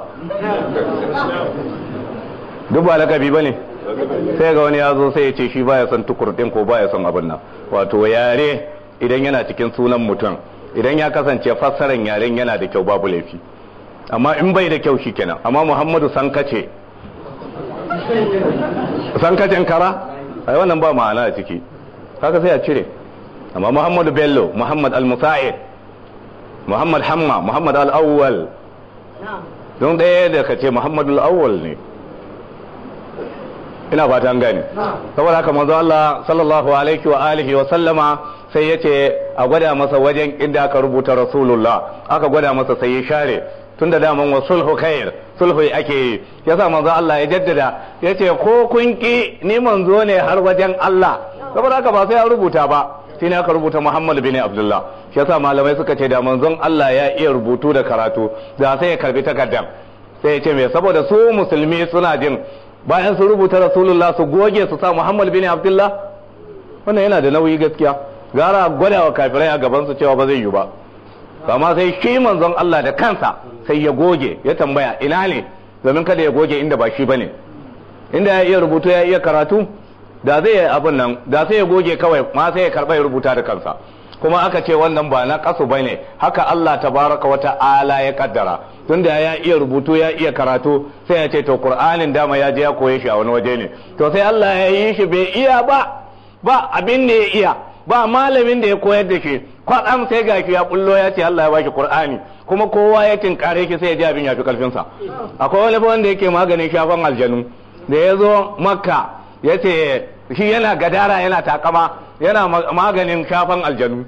duk ba lakabi ba ne sai ga wani ya zo sai ya ce shi baya son tukur din ko baya son abin nan wato yare idan yana cikin sunan mutum idan ya kasance fassaran yaren yana da kyau babu laifi amma in bai da kyau shi kenan amma Muhammadu Sankace Sankacen kara ai wannan ba ma'ana a ciki haka sai a cire amma muhammadu bello muhammad al-musa'id muhammad hamma muhammad al-awwal don ɗaya da ka ce muhammadu al-awwal ne ina fata an gani saboda haka manzo Allah sallallahu alaihi wa alihi wa sallama sai yace a gwada masa wajen inda aka rubuta rasulullah aka gwada masa sai ya share tun da daman wa sulhu khair sulhu ake yi yasa manzo Allah ya jaddada yace ko kun ki ni manzo ne har wajen Allah saboda haka ba sai an rubuta ba sai aka rubuta Muhammad bin Abdullah yasa malamai suka ce da manzon Allah ya iya rubutu da karatu da sai ya karbi takardar sai ya ce me saboda su musulmi suna jin bayan su rubuta rasulullah su goge su sa Muhammad bin Abdullah wannan yana da nauyi gaskiya gara gwada wa kafirai a gaban su cewa ba zai yi ba amma sai shi manzon Allah da kansa sai ya goge ya tambaya ina ne domin kada ya goge inda ba shi bane inda ya iya rubutu ya iya karatu da zai yi abin nan da sai ya goge kawai ma sai ya karba ya rubuta da kansa kuma aka ce wannan ba na kasu bane haka Allah tabaraka wa ta'ala ya kaddara tunda ya iya rubutu ya iya karatu sai ya ce to Qur'anin dama ya je ya koye shi a wani waje ne to sai Allah ya yi shi bai iya ba ba abin da ya iya ba malamin da ya koyar da shi kwaɗam sai ga ya bullo ya ce Allah ya baki Qur'ani kuma kowa ya tinkare shi sai ya ji abin ya fi karfin sa akwai wani fa wanda yake maganin shafan aljanu da ya zo Makka ya ce shi yana gadara yana takama yana maganin shafan aljanu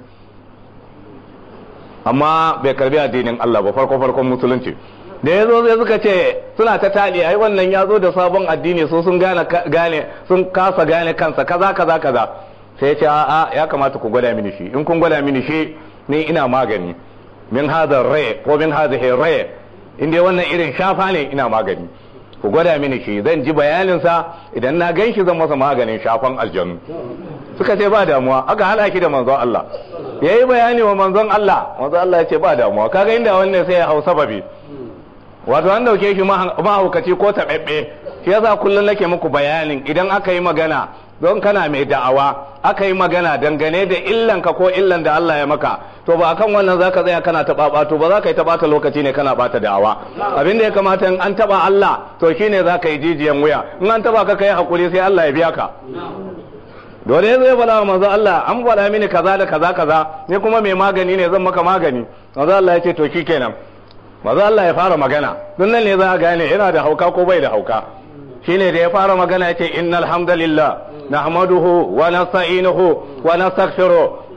amma bai karbi addinin Allah ba farko farkon musulunci da ya zo sai suka ce suna ta tali ai wannan ya zo da sabon addini su sun gane gane sun kasa gane kansa kaza kaza kaza sai ya ce a'a ya kamata ku gwada mini shi in kun gwada mini shi ni ina magani min hadha ray ko min hadhihi ray in dai wannan irin shafa ne ina magani ku gwada mini shi zan ji bayanin sa idan na gan shi zan masa maganin shafan aljanu suka ce ba damuwa aka hada ki da manzon Allah yayi bayani wa manzon Allah manzon Allah ya ce ba damuwa kaga inda wannan sai ya hau sababi wato an dauke shi mahaukaci ko taɓaɓɓe shi yasa kullum nake muku bayanin idan aka yi magana don kana mai da'awa aka yi magana dangane da illanka ko illan da Allah ya maka to ba akan wannan zaka tsaya kana taɓa ɓato ba za ka yi ta ɓata lokaci ne kana ɓata da'awa abin da ya kamata in an taɓa Allah to shine za ka yi jijiyan wuya in an taɓa ka kai hakuri sai Allah ya biya ka dole ya zai faɗa wa manzo Allah an faɗa mini kaza da kaza kaza ni kuma mai magani ne zan maka magani manzo Allah ya ce to shikenan manzo Allah ya fara magana don nan ne za a gane yana da hauka ko bai da hauka shine da ya fara magana ya ce innal hamdalillah nahmaduhu wa nasta'inuhu wa nastaghfiruh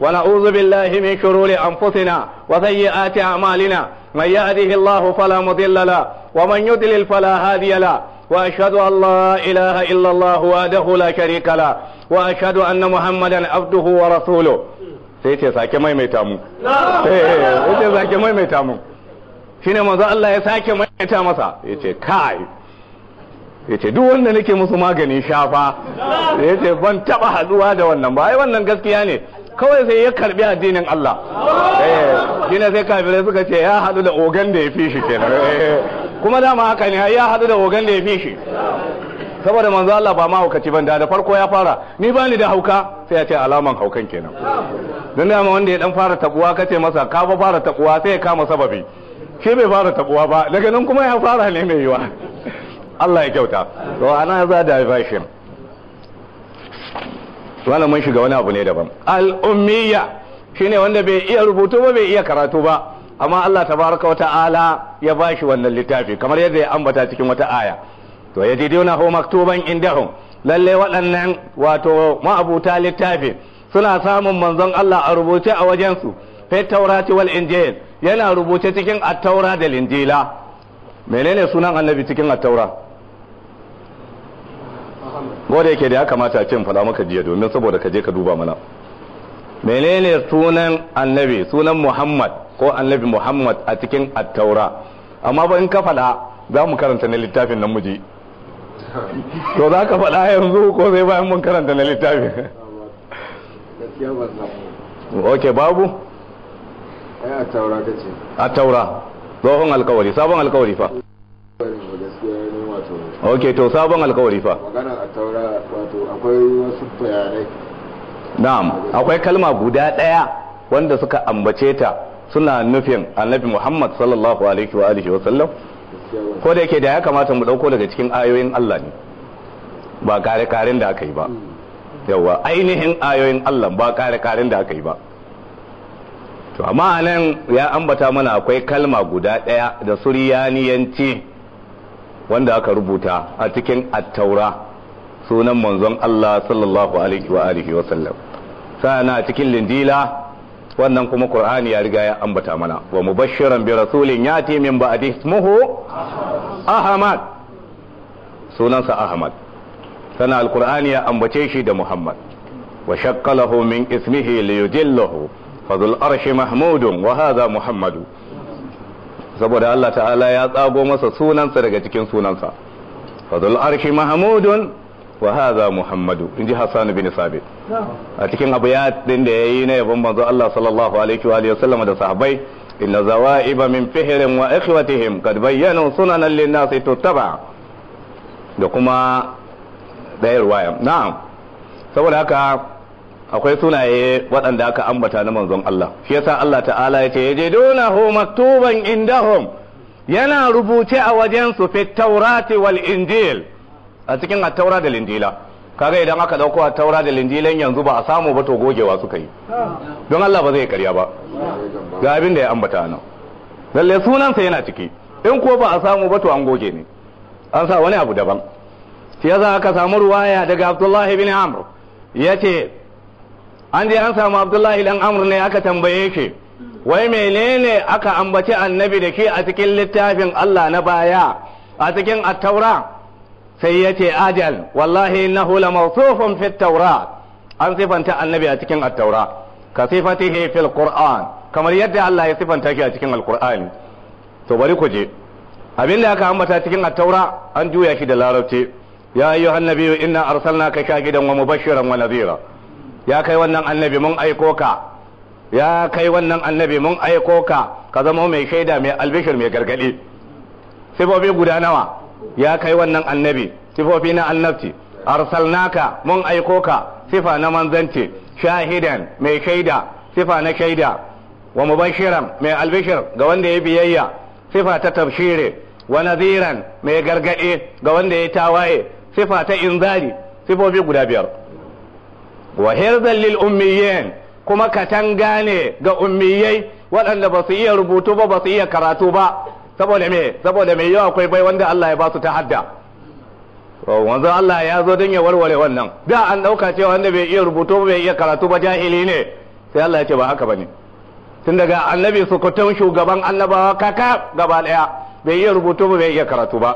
ونعوذ بالله من شرور أنفسنا وسيئات أعمالنا من يهده الله فلا مضل له ومن يضلل فلا هادي له وأشهد أن لا إله إلا الله وحده لا شريك له وأشهد أن محمدا عبده ورسوله sai ce sake maimaita mu sai ce sake maimaita mu shine manzo Allah ya sake maimaita masa yace kai yace duk wanda nake musu maganin shafa yace ban taba haduwa da wannan ba ai wannan gaskiya ne kawai sai ya karbi addinin Allah eh shine sai kafirai suka ce ya hadu da ogan da ya fi shi kenan kuma dama haka ne ya hadu da ogan da ya fi shi saboda manzo Allah ba mahaukaci ban da farko ya fara ni ba ni da hauka sai ya ce alaman haukan kenan don dama wanda ya dan fara tabuwa kace masa ka ba fara tabuwa sai ya kama sababi shi bai fara tabuwa ba daga nan kuma ya fara ne mai yiwa Allah ya kyauta to ana za da version wannan mun shiga wani abu ne daban al-ummiyya shine wanda bai iya rubutu ba bai iya karatu ba amma Allah tabaraka wa ta'ala ya bashi wannan littafi kamar yadda ya ambata cikin wata aya to yajidunahu maktuban indahum lalle waɗannan wato ma'abuta littafi suna samun manzon Allah a rubuce a wajensu fi taurati wal injil yana rubuce cikin at-taura da linjila menene sunan annabi cikin at-taura gode yake da ya kamata a ce faɗa maka jiya domin saboda ka je ka duba mana menene sunan annabi sunan muhammad ko annabi muhammad a cikin at-taura amma ba in ka faɗa za mu karanta na littafin nan muji to za ka faɗa yanzu ko sai bayan mun karanta na littafin ok babu a taura ka ce a taura tsohon alkawari sabon alkawari fa gaskiya ne wato ok to sabon alkawari fa magana a taura wato akwai wasu bayanai na'am akwai kalma guda ɗaya wanda suka ambace ta suna nufin annabi muhammad sallallahu alaihi wa alihi wa sallam gaskiya ba ko da yake da ya kamata mu ɗauko daga cikin ayoyin allah ne ba kare-karen da aka yi ba yawa ainihin ayoyin allah ba kare-karen da aka yi ba to amma nan ya ambata mana akwai kalma guda ɗaya da suryaniyanci wanda aka rubuta a cikin attaura sunan manzon Allah sallallahu alaihi wa alihi wa sallam sana a cikin linjila wannan kuma qur'ani ya riga ya ambata mana wa mubashiran bi rasulin yati min ba'di ismuhu ahmad sunansa ahmad sana alqur'ani ya ambace shi da muhammad wa shakkalahu min ismihi liyudillahu fadul arshi mahmudun wa hadha muhammadu saboda Allah ta'ala ya tsago masa sunansa daga cikin sunansa fadul arshi mahmudun wa hadha muhammadu inji Hassan bin Sabit a cikin abayat din da yayi na yabon manzo Allah sallallahu alaihi wa alihi wasallam da sahabbai inna zawaiba min fihrin wa ikhwatihim kad bayyanu sunanan lin-nasi tuttaba da kuma dayar waya na'am saboda haka akwai sunaye waɗanda aka ambata na manzon Allah shi yasa Allah ta'ala ya ce yajidunahu maktuban indahum yana rubuce a wajen su fi taurati wal injil a cikin at-taura da linjila kaga idan aka dauko at-taura da linjilan yanzu ba a samu ba to gogewa suka yi don Allah ba zai karya ba ga abin da ya ambata nan lalle sunansa yana ciki in ko ba a samu ba to an goge ne an sa wani abu daban shi yasa aka samu ruwaya daga Abdullah ibn Amr yace an je an samu abdullahi dan amr ne aka tambaye shi wai menene aka ambaci annabi da shi a cikin littafin Allah na baya a cikin at-taura sai ya ce ajal wallahi innahu la mawsufun fi at-taura an sifanta annabi a cikin at-taura ka sifatihi fil qur'an kamar yadda Allah ya sifanta shi a cikin al-qur'ani to bari ku je abin da aka ambata cikin at-taura an juya shi da larabci ya ayyuhan nabiyyu inna arsalnaka shahidan wa mubashiran wa nadhira ya kai wannan annabi mun aiko ka ya kai wannan annabi mun aiko ka ka zama mai shaida mai albishir mai gargadi sifofi guda nawa ya kai wannan annabi sifofi na annabci arsalnaka mun aiko ka sifa na manzanci shahidan mai shaida sifa na shaida wa mubashiran mai albishir ga wanda ya biyayya sifa ta tabshire wa nadhiran mai gargadi ga wanda ya tawaye sifa ta inzari sifofi guda biyar wa hirzan lil ummiyin kuma katanga ne ga ummiyai waɗanda ba su iya rubutu ba ba su iya karatu ba saboda me saboda me yau akwai bai wanda Allah ya ba su ta hadda wanzu Allah ya zo don ya warware wannan da an ɗauka cewa wanda bai iya rubutu ba bai iya karatu ba jahili ne sai Allah ya ce ba haka bane tun daga annabi sukutun shugaban annabawa kaka gaba daya bai iya rubutu ba bai iya karatu ba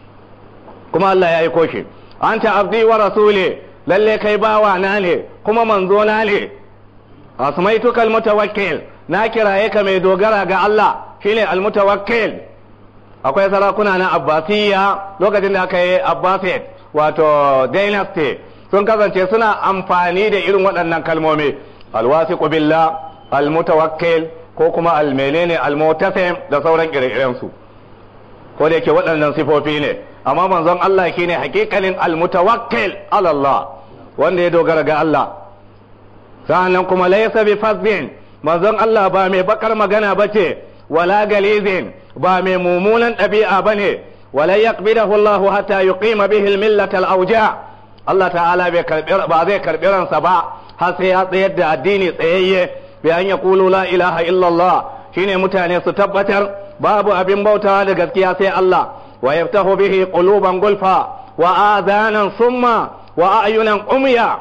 kuma Allah ya aiko shi anta abdi wa rasuli lalle kai bawa na ne kuma manzo na ne asmaituka almutawakkil na kiraye ka mai dogara ga Allah shine almutawakkil akwai sarakuna na abbasiyya lokacin da aka yi abbasid wato dynasty sun kasance suna amfani da irin waɗannan kalmomi alwasiqu billah almutawakkil ko kuma almenene almutasim da sauran ire-iren su ko da yake waɗannan sifofi ne amma manzon Allah shine hakikalin almutawakkil ala Allah wanda ya dogara ga Allah sa'annan kuma laysa bi fazin manzon Allah ba mai bakar magana bace wala galizin ba mai mummunan ɗabi'a bane wala yaqbidahu Allah hatta yuqima bihi al-millata al-awja Allah ta'ala bai karbi ba zai karbi ransa ba har sai ya tsayar da addini tsayayye bi an yaqulu la ilaha illallah shine mutane su tabbatar babu abin bautawa da gaskiya sai Allah wa yaftahu bihi quluban gulfa wa adhanan summa wa ayunan umya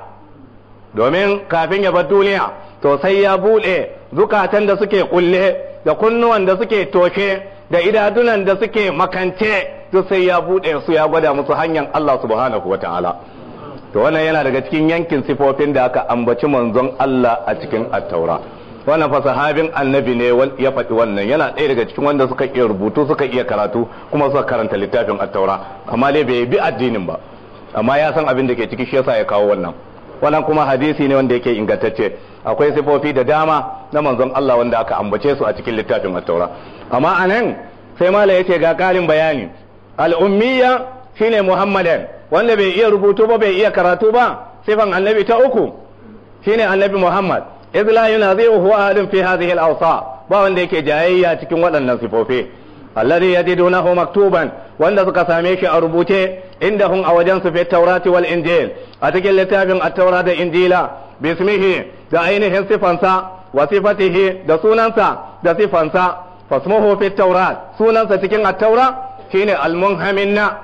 domin kafin ya bar duniya to sai ya bude zukatan da suke kulle da kunnuwan da suke toshe da idadunan da suke makance to sai ya bude su ya gwada musu hanyar Allah subhanahu wataala to wannan yana daga cikin yankin sifofin da aka ambaci manzon Allah a cikin attaura wannan fa sahabin annabi ne ya faɗi wannan yana ɗaya daga cikin wanda suka iya rubutu suka iya karatu kuma suka karanta littafin attaura amma dai bai bi addinin ba amma ya san abin da ke ciki shi yasa ya kawo wannan wannan kuma hadisi ne wanda yake ingantacce akwai sifofi da dama na manzon Allah wanda aka ambace su a cikin littafin attaura amma anan sai mala yace ga ƙarin bayani al-ummiyya shine muhammadan wanda bai iya rubutu ba bai iya karatu ba sifan annabi ta uku shine annabi muhammad idh la yunazihu ahadun fi hadhihi al-awsa ba wanda yake jayayya cikin waɗannan sifofi alladhi yajidunahu maktuban wanda suka same shi a rubuce indahum a wajen su fi taurati wal injil a cikin littafin at-taura da injila bismihi da ainihin sifansa wa sifatihi da sunansa da sifansa fasmuhu fi taurat sunansa cikin at-taura shine al-munhaminna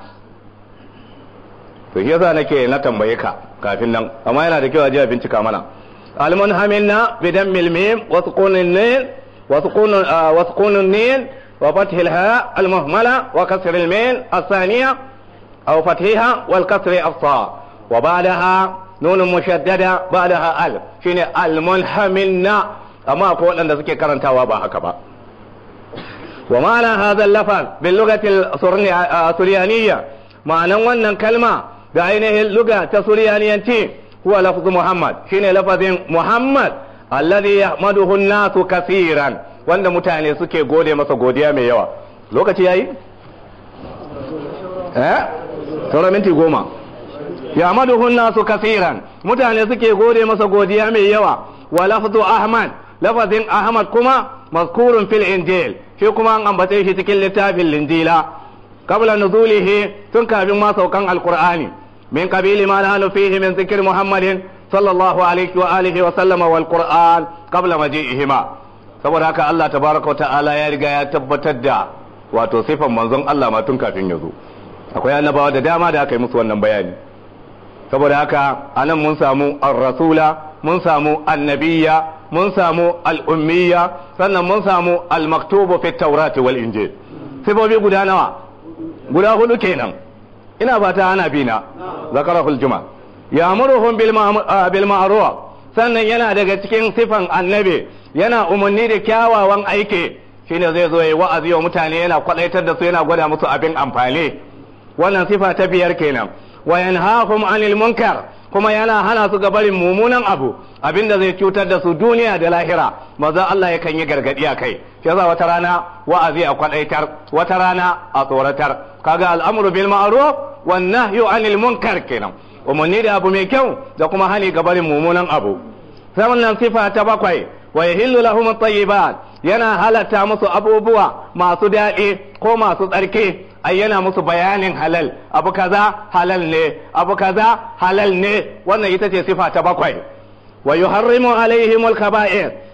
to shi yasa nake na tambaye ka kafin nan amma yana da kyau a je a bincika mana al-munhaminna bidan milmim wa sukunin nin wa sukunun wa sukunun nin wa fathil ha al-muhmala wa kasr al-min الثانية أو فتحها والكسر الصاء وبعدها نون مشددة بعدها ألف شيني المنحمنا أما أقول أن ذكي كرنتا وابا هكذا ومعنى هذا اللفظ باللغة السريانية معنى wannan kalma da ainihin luga ta suriyaniyanci huwa lafzu Muhammad shine lafazin Muhammad alladhi yahmaduhu an-nasu kaseeran wanda mutane suke gode masa godiya mai yawa lokaci yayi eh sauran minti goma yahmaduhu an-nasu kaseeran mutane suke gode masa godiya mai yawa wa lafzu Ahmad lafazin Ahmad kuma mazkurun fil injil shi kuma an ambace shi cikin littafin linjila qabla nuzulihi tun kafin ma saukan alqur'ani min qabili ma nahnu fihi min zikr muhammadin sallallahu alaihi wa alihi wa sallama wal qur'an qabla maji'ihima saboda haka Allah tabaraka wa ta'ala ya riga ya tabbatar da wato sifan manzon Allah ma tun kafin ya zo akwai annabawa da dama da aka yi musu wannan bayani saboda haka anan mun samu ar-rasula mun samu annabiyya mun samu al'ummiya sannan mun samu al-maktubu fi taurati wal injil sifofi guda nawa guda hudu kenan ina fata ana bina zakarahul juma ya'muruhum bil ma'ruf sannan yana daga cikin sifan annabi yana umarni da kyawawan aiki shine zai zo yayi wa'azi wa mutane yana kwadaitar da su yana gwada musu abin amfani wannan sifa ta biyar kenan wa yanhahum anil munkar kuma yana hana su ga barin mummunan abu abinda zai cutar da su duniya da lahira maza Allah yakan yi gargadi a kai shi yasa wata rana wa'azi a kwadaitar wata rana a tsoratar kaga al'amru bil ma'ruf wan nahyu anil munkar kenan umarni da abu mai kyau da kuma hani ga barin mummunan abu sannan sifa ta bakwai wa yahillu lahum at-tayyibat yana halatta musu abubuwa masu daɗi ko masu tsarki ai yana musu bayanin halal abu kaza halal ne abu kaza halal ne wannan ita ce sifa ta bakwai wa yuharrimu alaihim al-kaba'ir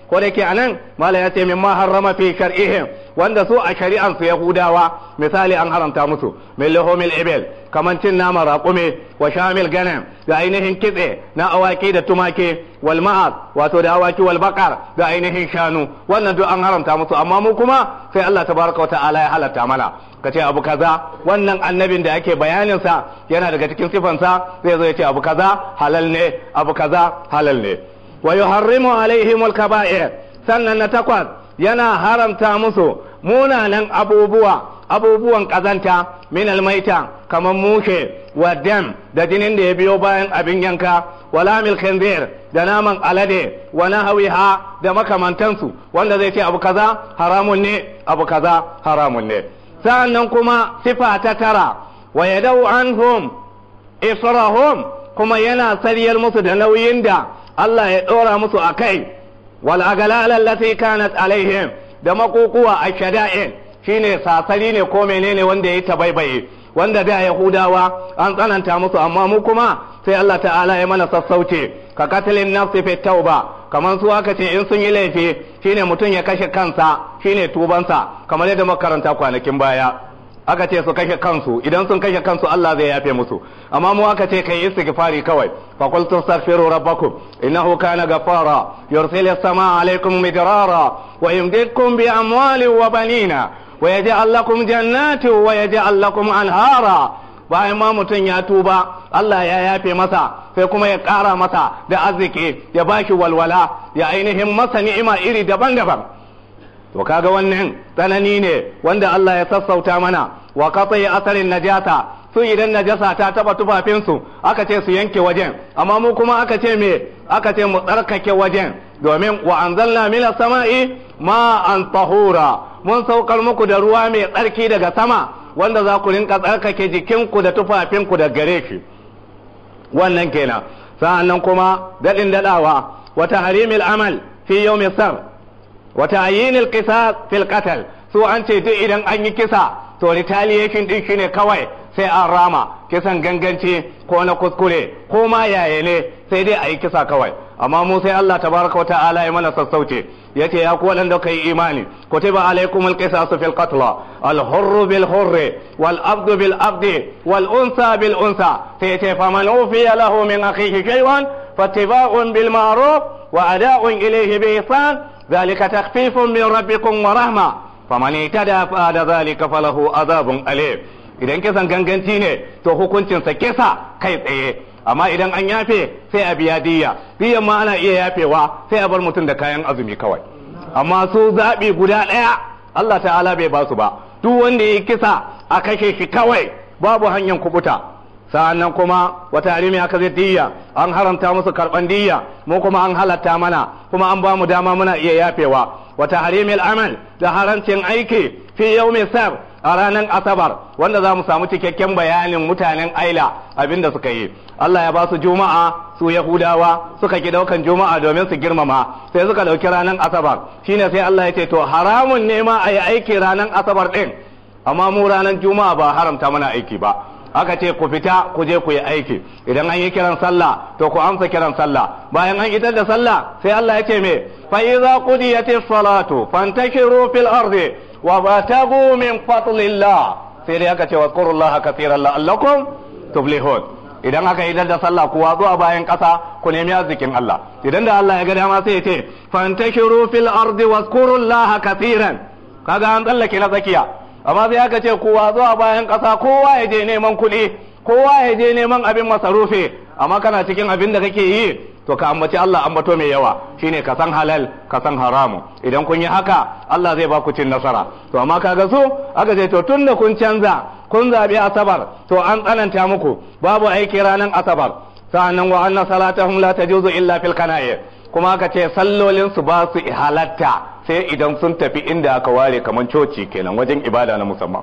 ko da ke anan mala ya ce min ma harrama fi shar'ihim wanda su a shari'an su yahudawa misali an haramta musu min lahumil ibil kaman cin nama raƙume wa shamil ganam da ainihin kitse na awaki da tumaki wal ma'az wato da awaki wal baqar da ainihin shanu wannan duk an haramta musu amma mu kuma sai Allah tabaraka wa ta'ala ya halatta mana ka ce abu kaza wannan annabin da ake bayaninsa yana daga cikin sifansa zai zo ya ce abu kaza halal ne abu kaza halal ne wa yuharrimu alaihim alkaba'ir sannan na takwas yana haramta musu munanan abubuwa abubuwan kazanta min almaita kamar mushe wa dam da jinin da ya biyo bayan abin yanka wala mil khinzir da naman alade wa nahawiha da makamantansu wanda zai ce abu kaza haramun ne abu kaza haramun ne sa'annan kuma sifa ta tara wa yadau anhum israhum kuma yana sariyar musu da nauyin da Allah ya ɗora musu a kai wal agalal allati kanat alaihim da makukuwa a shada'in shine sasari ne ko menene wanda ya tabaibaye wanda da yahudawa an tsananta musu amma mu kuma sai Allah ta'ala ya mana sassauce ka katilin nafsi fi tauba kamar su aka ce in sun yi laifi shine mutum ya kashe kansa shine tubansa kamar yadda makaranta kwanakin baya aka ce su kashe kansu idan sun kashe kansu Allah zai yafe musu amma mu aka ce kai istighfari kawai fa qul tastaghfiru rabbakum innahu kana ghaffara yursilu as-samaa alaykum midrara wa yumdidkum bi amwalin wa banina wa yaj'al lakum jannatin wa yaj'al lakum anhara bayan ma mutum ya tuba Allah ya yafe masa sai kuma ya ƙara masa da arziki ya bashi walwala ya ainihin masa ni'ima iri daban-daban to kaga wannan tsanani ne wanda Allah ya sassauta mana wa qati asarin najasa su idan najasa ta taba tufafinsu aka ce su yanke wajen amma mu kuma aka ce me aka ce mu tsarkake wajen domin wa anzalna minas sama'i ma an tahura mun saukar muku da ruwa mai tsarki daga sama wanda za ku rinka tsarkake jikinku da tufafinku da gare shi wannan kenan sa'annan kuma daɗin daɗawa wata harimil amal fi yawmi sar wata ayinil qisas fil qatl su an ce duk idan an yi kisa to retaliation din shine kawai sai an rama kisan ganganci ko na kuskure ko ma yaya ne sai dai a yi kisa kawai amma mu sai Allah tabaraka wa ta'ala ya mana sassauce yace ya ku wadanda kai imani kutiba alaikum alqisasu fil qatl al hurr bil hurr wal abd bil abd wal unsa bil unsa sai yace faman ufiya lahu min akhihi shay'an fattiba'un bil ma'ruf wa ada'un ilayhi bi ihsan ذلك تخفيف من ربكم ورحمة فمن اعتدى بعد ذلك فله عذاب أليم idan kisan ganganci ne to hukuncinsa kisa kai tsaye amma idan an yafe sai a biya diya diyan ma ana iya yafewa sai a bar mutum da kayan azumi kawai amma su zaɓi guda ɗaya Allah ta'ala bai ba su ba duk wanda ya yi kisa a kashe shi kawai babu hanyar kubuta sa'annan kuma wata harimi aka zai diya an haramta musu karban diya mu kuma an halatta mana kuma an ba mu dama muna iya yafewa wata harimil amal da harancin aiki fi yawmi sar a ranar asabar wanda za mu samu cikakken bayanin mutanen aila abinda suka yi Allah ya ba su juma'a su yahudawa suka ki daukan juma'a domin su girmama sai suka dauki ranar asabar shine sai Allah ya ce to haramun ne ma a yi aiki ranar asabar din amma mu ranar juma'a ba haramta mana aiki ba aka ce ku fita ku je ku yi aiki idan an yi kiran sallah to ku amsa kiran sallah bayan an idar da sallah sai Allah ya ce me fa idza qudiyatis salatu fantashiru fil ardi wa batagu min fadlillah sai dai aka ce wa qurullaha katiran la'allakum tuflihun idan aka idar da sallah ku watsu a bayan kasa ku nemi arzikin Allah idan da Allah ya ga dama sai ya ce fantashiru fil ardi wa qurullaha katiran kaga an tsallake na tsakiya amma sai aka ce kowa zuwa bayan ƙasa kowa ya je neman kuɗi kowa ya je neman abin masarufi amma kana cikin abin da kake yi to ka ambaci Allah ambato mai yawa shine ka san halal ka san haramu idan kun yi haka Allah zai ba ku cin nasara to amma kaga su aka ce to tunda kun canza kun zabi asabar to an tsananta muku babu aiki ranar asabar sa'annan wa anna salatahum la tajuzu illa fil qana'i kuma aka ce sallolin su ba su halatta sai idan sun tafi inda aka ware kamar coci kenan wajen ibada na musamman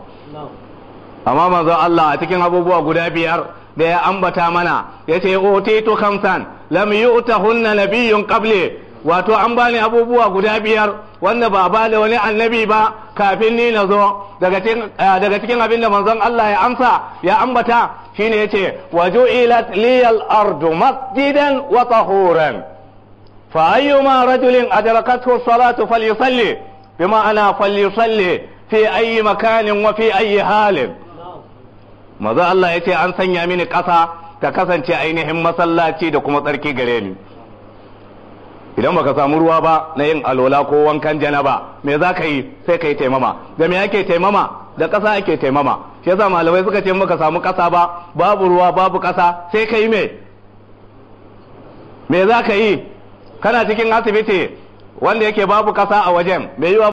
amma manzo Allah a cikin abubuwa guda biyar da ya ambata mana ya ce utitu khamsan lam yu'tahunna nabiyyun qabli wato an bani abubuwa guda biyar wanda ba ba da wani annabi ba kafin ni na zo daga cikin daga cikin abin da manzon Allah ya amsa ya ambata shine yace waju'ilat liyal ardu masjidan wa tahuran fa ayyuma rajulin adrakathu salatu falyusalli bima ana falyusalli fi ayyi makanin wa fi ayyi halin maza Allah ya ce an sanya mini ƙasa ta kasance ainihin masallaci da kuma tsarki gare ni idan baka samu ruwa ba na yin alola ko wankan janaba me za ka yi sai ka yi taimama da me ake taimama da ƙasa ake taimama shi yasa malamai suka ce baka samu ƙasa ba babu ruwa babu ƙasa sai ka yi me me za ka yi kana cikin asibiti wanda yake babu ƙasa a wajen me yiwa